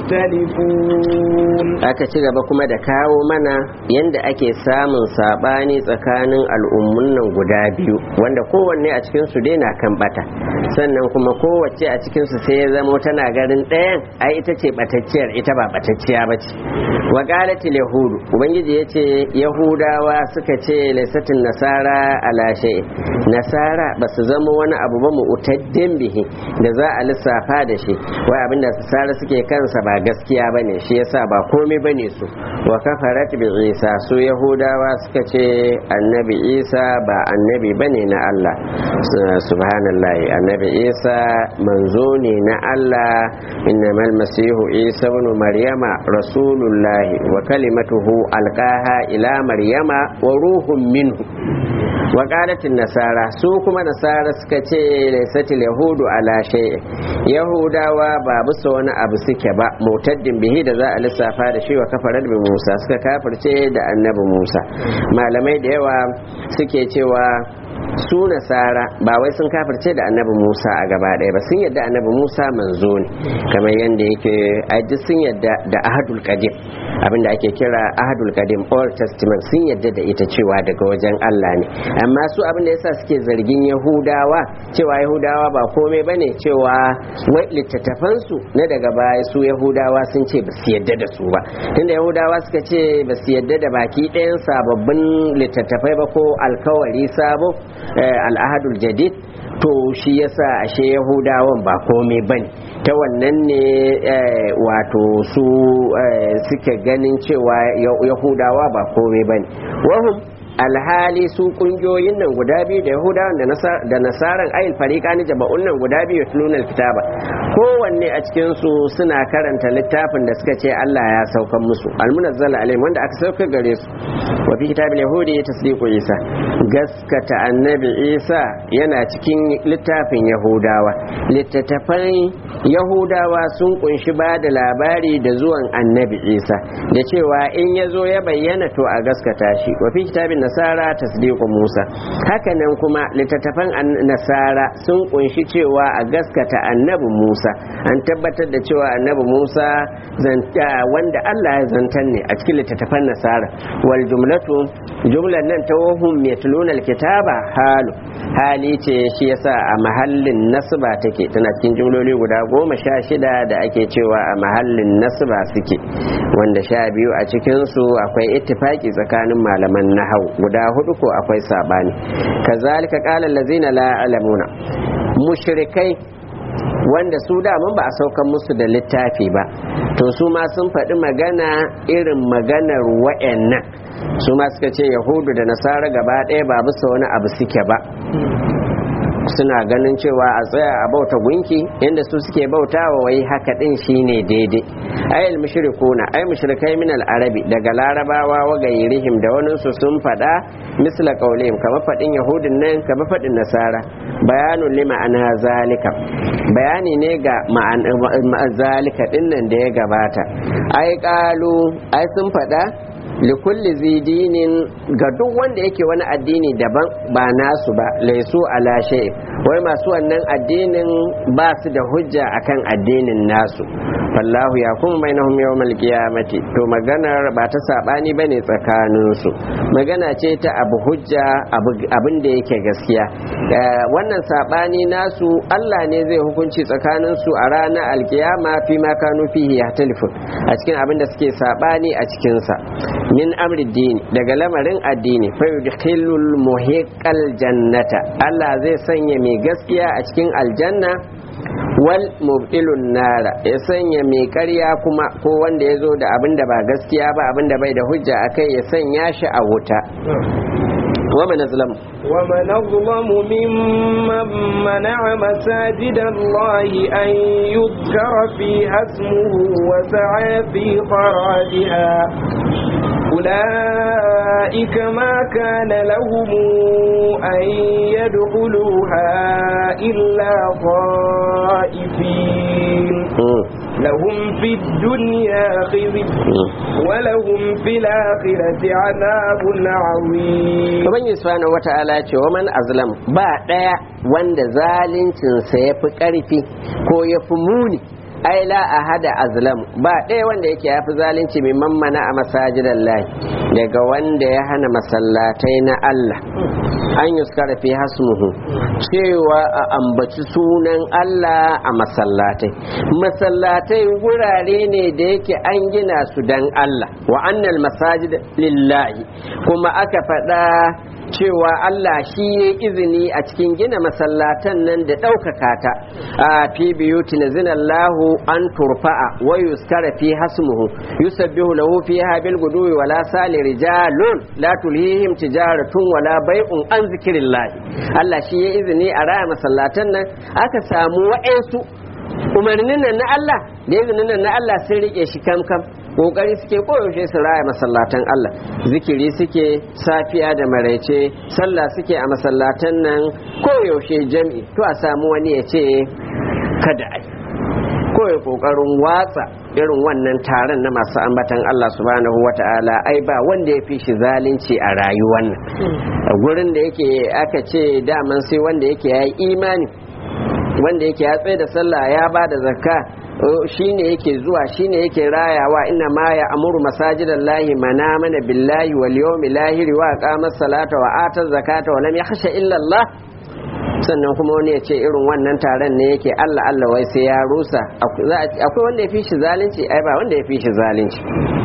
يختلفون aka ci gaba kuma da kawo mana yadda ake samun sabani tsakanin al'ummun nan guda biyu wanda kowanne a cikin su dai na kan bata sannan kuma kowace a cikin su sai ya zamo tana garin ɗayan ai ita ce batacciyar ita ba batacciya ba ce wa qalatil yahudu ubangiji yace yahudawa suka ce laysatin nasara ala shay nasara basu zama wani abu ba mu'taddin bihi da za a lissafa da shi wai abinda nasara suke kansa ba gaskiya bane shi yasa ba komai bane su wa kafarat bi isa su yahudawa suka ce annabi isa ba annabi bane na Allah subhanallah annabi isa manzo ne na Allah innamal masihu isa ibn maryama rasulullah wa kalimatuhu alqaha ila maryama wa ruhun minhu wa qalatin nasara su kuma nasara suka ce laysatil yahudu ala shay'in yahudawa ba bisa wani abu suke ba mutaddin bihi da za a lissafa da shi wa kafarar bi musa suka kafirce da annabi musa malamai da yawa suke cewa su nasara ba wai sun kafirce da annabi musa a gaba ɗaya ba sun yadda annabi musa manzo ne kamar yadda yake aji sun yadda da ahadul qadim abinda ake kira ahadul qadim old testament sun yadda da ita cewa daga wajen allah ne amma su abinda yasa suke zargin yahudawa cewa yahudawa ba komai bane cewa wai littattafansu na daga baya su yahudawa sun ce ba su yadda da su ba tunda yahudawa suka ce ba su yadda da baki ɗayan sababbin littattafai ba ko alkawari sabo al'ahadul jadid to shi yasa ashe yahudawan ba komai bane ta wannan ne wato su suke ganin cewa yahudawa ba komai bane wahum alhali su kungiyoyin nan guda biyu da yahudawan da nasaran ayil farika ni jama'un nan guda biyu tulunal kitaba kowanne a cikin su suna karanta littafin da suka ce Allah ya saukan musu almunazzal alaihim wanda aka sauka gare su wa fi kitabil yahudi tasdiqu isa gaskata annabi isa yana cikin littafin yahudawa littattafan yahudawa sun kunshi ba da labari da zuwan annabi isa da cewa in ya zo ya bayyana to a gaskata shi wa fi kitabin nasara tasdiqu musa hakanan kuma littattafan nasara sun kunshi cewa a gaskata annabi musa an tabbatar da cewa annabi musa wanda allah ya zantar ne a cikin littattafan nasara wal jumlatu jumlan nan ta wahum yatluna alkitaba halu hali ce shi yasa a mahallin nasba take tana cikin jumloli guda goma sha shida da ake cewa a mahallin nasba suke wanda sha biyu a cikinsu akwai ittifaki tsakanin malaman nahau guda hudu ko akwai sabani kazalika qala allazina la alamuna mushrikai wanda su daman ba a saukan musu da littafi ba to su ma sun faɗi magana irin maganar wa'annan su ma suka ce yahudu da nasara gaba ɗaya ba bisa wani abu suke ba suna ganin cewa a tsaya a bauta gunki inda su suke bautawa wai haka din shine daidai ayil mushrikuna ay mushrikai min arabi daga larabawa wa gairihim da wani su sun fada misla qaulihim kamar fadin yahudin nan kamar fadin nasara bayanun li ma'ana zalika bayani ne ga ma'ana zalika din nan da ya gabata ai qalu ai sun fada likulli zidinin ga duk wanda yake wani addini daban ba nasu ba laisu ala shay wai masu wannan addinin ba su da hujja akan addinin nasu fallahu ya kuma bainahum yawmal qiyamati to maganar ba ta sabani bane tsakanin su magana ce ta abu hujja abin da yake gaskiya wannan sabani nasu Allah ne zai hukunci tsakanin su a ranar alkiyama fi ma kanu fihi yahtalifun a cikin abin da suke sabani a cikin sa min amri dini daga lamarin addini fa yudkhilul muhiqqal jannata Allah zai sanya mai gaskiya a cikin aljanna wal mubtilun nara ya sanya mai karya kuma ko wanda ya zo da abin da ba gaskiya ba abin da bai da hujja akai ya sanya shi a wuta ومن أظلم ومن أظلم ممن منع مساجد الله أن يذكر فيها اسمه وسعى في خرابها أولئك ما كان لهم أن يدخلوها إلا خائفين لهم في الدنيا خزي ولهم في الآخرة عذاب عظيم Ubangiji subhanahu wata'ala ce wa man azlam ba ɗaya wanda zaluncinsa ya fi ƙarfi ko ya fi muni ai la ahada azlam ba ɗaya wanda yake ya fi zalunci mai mammana a masajidan lahi daga wanda ya hana masallatai na Allah an yuskara fi hasmuhu cewa a ambaci sunan Allah a masallatai masallatai wurare ne da yake an gina su dan Allah wa annal masajid lillahi kuma aka faɗa cewa Allah shi ya izini a cikin gina masallatan nan da ɗaukaka ta a fi biyuti na zinallahu an turfa'a wa yuskara fi hasmuhu yusabbihu lahu fiha bil guduwi wala sali rijalun la tulhihim tijaratun wala bai'un an zikrillah Allah shi ya izini a raya masallatan nan aka samu wa'ansu umarnin nan na Allah da izinin nan na Allah sun rike shi kam kam kokari suke koyaushe su raya masallatan Allah zikiri suke safiya da maraice sallah suke a masallatan nan koyaushe jam'i to a samu wani ya ce kada ai koyi kokarin watsa irin wannan taron na masu ambatan Allah subhanahu wata'ala ai ba wanda ya fi shi zalunci a rayuwar nan gurin da yake aka ce daman sai wanda yake ya yi imani wanda yake ya tsaye da sallah ya ba da zakka shine yake zuwa shine yake rayawa inna ma ya amuru masajidan lahi mana mana billahi wal yawmil lahir wa aqama salata wa ata zakata wa lam yakhsha illa Allah sannan kuma wani ya ce irin wannan taron ne yake Allah Allah wai sai ya rusa akwai wanda ya fi shi zalunci ai ba wanda ya fi shi zalunci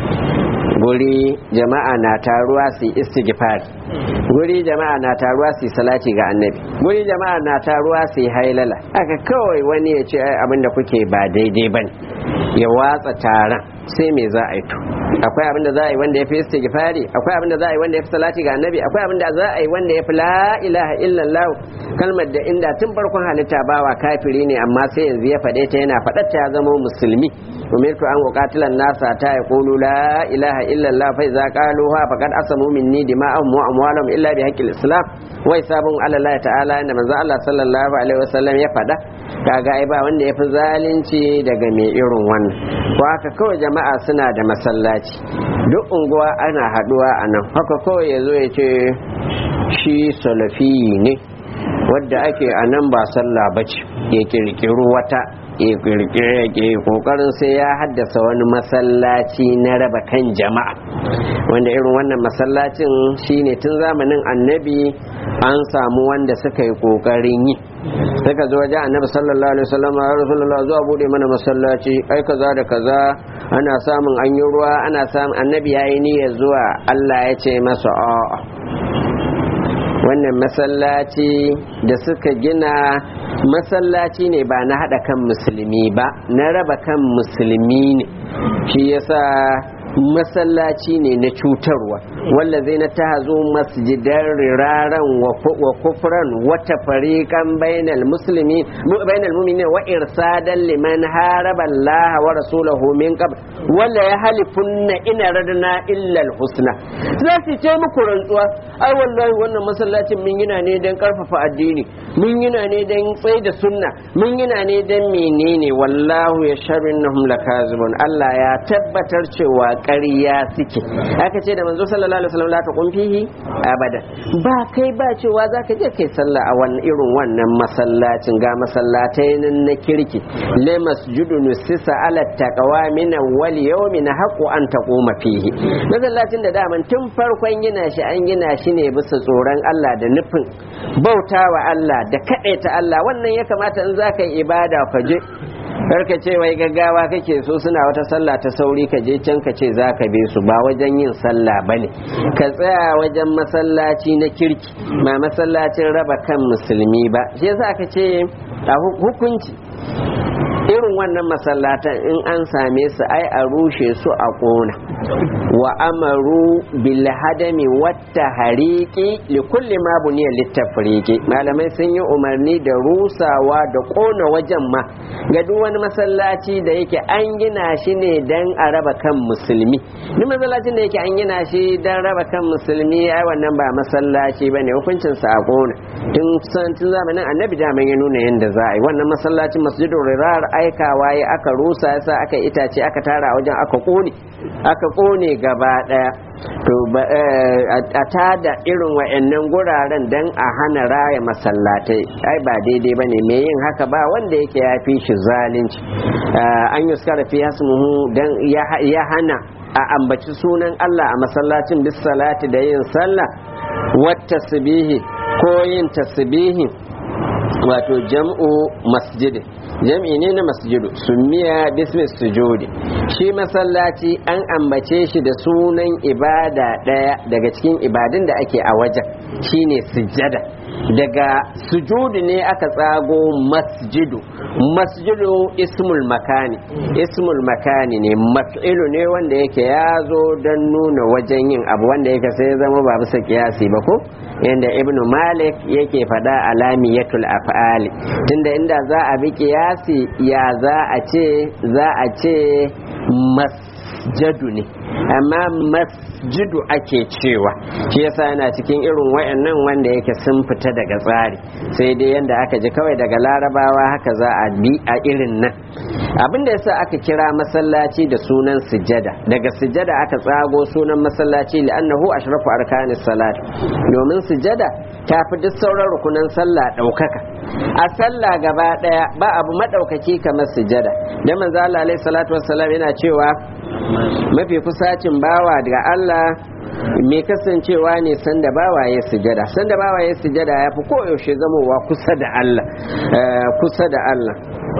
guri jama'a na taruwa su yi istighfar guri jama'a na taruwa su yi salati ga annabi guri jama'a na taruwa su yi hailala aka kawai wani ya ce abinda kuke ba daidai bane ya watsa taron sai me za a yi to akwai abin da za a yi wanda ya fi istighfari akwai abin da za a yi wanda ya fi salati ga annabi akwai abin da za a yi wanda ya fi la ilaha illallah kalmar da inda tun farkon halitta bawa kafiri ne amma sai yanzu ya faɗe ta yana faɗar ta ya zama musulmi umirtu an uqatilan nasa ta yaqulu la ilaha illallah fa iza qaluha faqad asamu minni dima'ahum wa amwalahum illa bi haqqil islam wa hisabun ala allah ta'ala inda manzo allah sallallahu alaihi wasallam ya faɗa kaga ai ba wanda ya fi zalunci daga mai irin wannan ko haka kawai jama'a suna da masallaci duk unguwa ana haduwa a nan haka kawai ya zo ya ce shi salafi ne wadda ake a nan ba sallah ba ce ya kirkiru wata ya kirkire ke kokarin sai ya haddasa wani masallaci na raba kan jama'a wanda irin wannan masallacin shine tun zamanin annabi an samu wanda suka yi kokarin yi suka zo wajen annabi sallallahu alaihi wasallam ya rasulullah zuwa bude mana masallaci ai kaza da kaza ana samun an yi ruwa ana samun annabi yayi niyyar zuwa Allah ya ce masa a'a wannan masallaci da suka gina masallaci ne ba na hada kan musulmi ba na raba kan musulmi ne shi yasa masallaci ne na cutarwa wallazi na ta zo masjidan riraran wa kufran wata fariqan bainal muslimi bainal mu'minin wa irsadan liman haraba Allah wa rasulahu min qabl wala ya halifunna ina radna illa husna za su ce muku rantsuwa ai wallahi wannan masallacin min yana ne dan karfafa addini mun yana ne dan tsaye da sunna mun yana ne dan menene wallahu ya sharrinnahum lakazibun Allah ya tabbatar cewa ƙarya suke aka ce da manzo sallallahu alaihi wasallam la taqum fihi abada ba kai ba cewa zaka je kai sallah a wannan irin wannan masallacin ga masallatai nan na kirki le masjudu nusisa ala taqwa min awwal yawmin haqqu an taquma fihi masallacin da daman tun farkon gina shi an gina shi ne bisa tsoron Allah da nufin bautawa Allah da ta Allah wannan ya kamata in zaka yi ibada ka je karka ce wai gaggawa kake so suna wata sallah ta sauri ka je can ka ce za ka be su ba wajen yin sallah ba ne ka tsaya wajen masallaci na kirki ba masallacin raba kan musulmi ba shi yasa ka ce a hukunci irin wannan masallatan in an same su ai a rushe su a ƙona wa amaru bil hadami wata hariki li kulli ma buniya littafriki malamai sun yi umarni da rusawa da ƙona wajen ma ga duk wani masallaci da yake an gina shi ne dan a raba kan musulmi duk masallacin da yake an gina shi dan raba kan musulmi ai wannan ba masallaci bane hukuncin sa a ƙona tun tun zamanin annabi da ya nuna yanda za a yi wannan masallacin masjidul rirar aikawa ya aka rusa yasa aka itace aka tara wajen aka kone aka kone gaba daya to a tada irin wa'annan guraren dan a hana raya masallatai ai ba daidai bane me yin haka ba wanda yake ya fi shi zalunci an yi suka fi hasmuhu dan ya hana a ambaci sunan Allah a masallacin bis salati da yin sallah wata tasbihi ko yin tasbihi wato jam'u masjidin jam'i ne na masjidu sumiya bismi sujudi shi masallaci an ambace shi da sunan ibada ɗaya daga cikin ibadun da ake a wajen shine sujjada daga sujudu ne aka tsago masjidu masjidu ismul makani ismul makani ne maf'ilu ne wanda yake ya zo don nuna wajen yin abu wanda yake sai zama ba bisa kiyasi ba ko inda ibnu malik yake faɗa alamiyatul af'ali tunda inda za a bi kiyasi ya za a ce za a ce masjadu ne amma masjidu ake cewa shi yasa yana cikin irin wayannan wanda yake sun fita daga tsari sai dai yanda aka ji kawai daga larabawa haka za a bi a irin nan abin da yasa aka kira masallaci da sunan sujada daga sujada aka tsago sunan masallaci li'annahu ashrafu arkanis salat domin sujada ta fi duk sauran rukunan sallah ɗaukaka a sallah gaba ɗaya ba abu maɗaukaki kamar sujada da manzo Allah alaihi salatu wassalam yana cewa mafi kusacin bawa daga Allah mai kasancewa ne sanda bawa ya sujada sanda bawa ya sujada ya fi koyaushe zamowa kusa da Allah kusa da Allah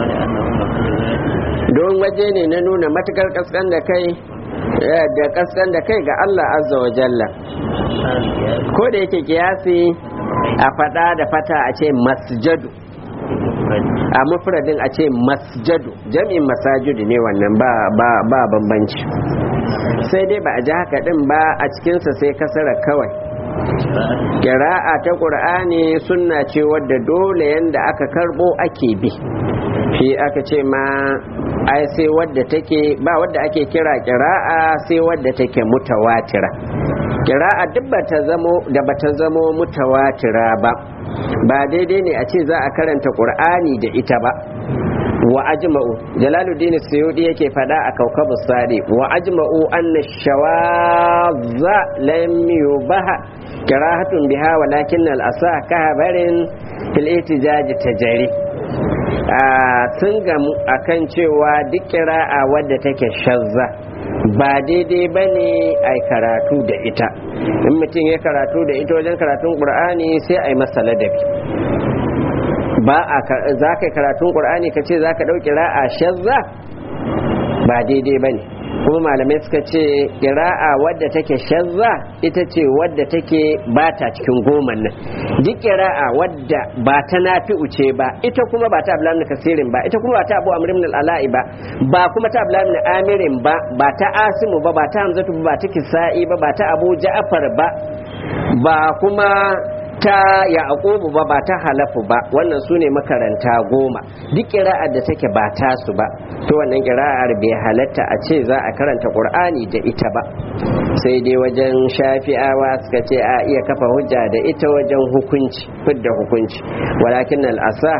don waje ne na nuna matukar kaskan da kai da kaskan da kai ga Allah azza wa jalla ko da yake kiyasi a fada da fata a ce masjadu a mufradin a ce masjadu jami'in masajudu ne wannan ba ba ba bambanci sai dai ba a ji haka din ba a cikinsa sai kasara kawai kira'a ta ƙur'ani sunna ce wadda dole yanda aka karbo ake bi shi aka ce ma ai sai wadda take ba wadda ake kira kira'a sai wadda take mutawatira kira'a duk bata zamo da bata zamo mutawatira ba ba daidai ne a ce za a karanta qur'ani da ita ba wa ajma'u jalaluddin suyudi yake fada a kaukabu sadi wa ajma'u anna shawadza lam yubaha kirahatun biha walakin al-asa kahabarin fil ihtijaj tajari sun gamu akan cewa duk kira'a wadda take shazza ba daidai ba ne a karatu da ita in mutum ya karatu da ita wajen karatun ƙur'ani sai a yi masa ladabi ba a za ka yi karatun ƙur'ani ka ce za ka ɗauki ra'a shazza ba daidai ba ne kuma malamai suka ce ƙira'a wadda take shazza ita ce wadda take ba ta cikin goma nan duk ƙira'a wadda ba ta nafi uce ba ita kuma ba ta ablamin kasirin ba ita kuma ba ta abu amrin al'ala'i ba ba kuma ta ablamin amirin ba ba ta asimu ba ba ta hamzatu ba ta kisa'i ba ba ta abu ja'afar ba ba kuma ta yaqubu ba ba ta halafu ba wannan sune makaranta goma duk kira'ar da take ba ta su ba to wannan kira'ar bai halatta a ce za a karanta qur'ani da ita ba sai dai wajen shafi'awa suka ce a iya kafa hujja da ita wajen hukunci fidda hukunci walakin al'asa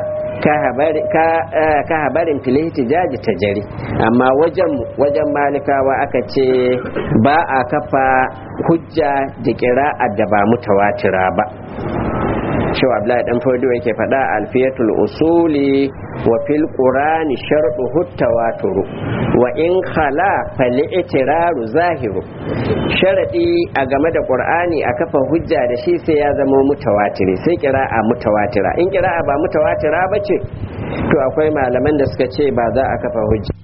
ka habarin filihti jaji ta jari amma wajen wajen malikawa aka ce ba a kafa hujja da kira'a da ba mutawatira ba cewa Abdullahi dan Fodo yake faɗa alfiyatul usuli wa fil qur'ani shartu tawaturu wa in khala fal itiraru zahiru sharadi a game da qur'ani a kafa hujja da shi sai ya zama mutawatiri sai kira'a mutawatira in kira'a ba mutawatira bace to akwai malaman da suka ce ba za a kafa hujja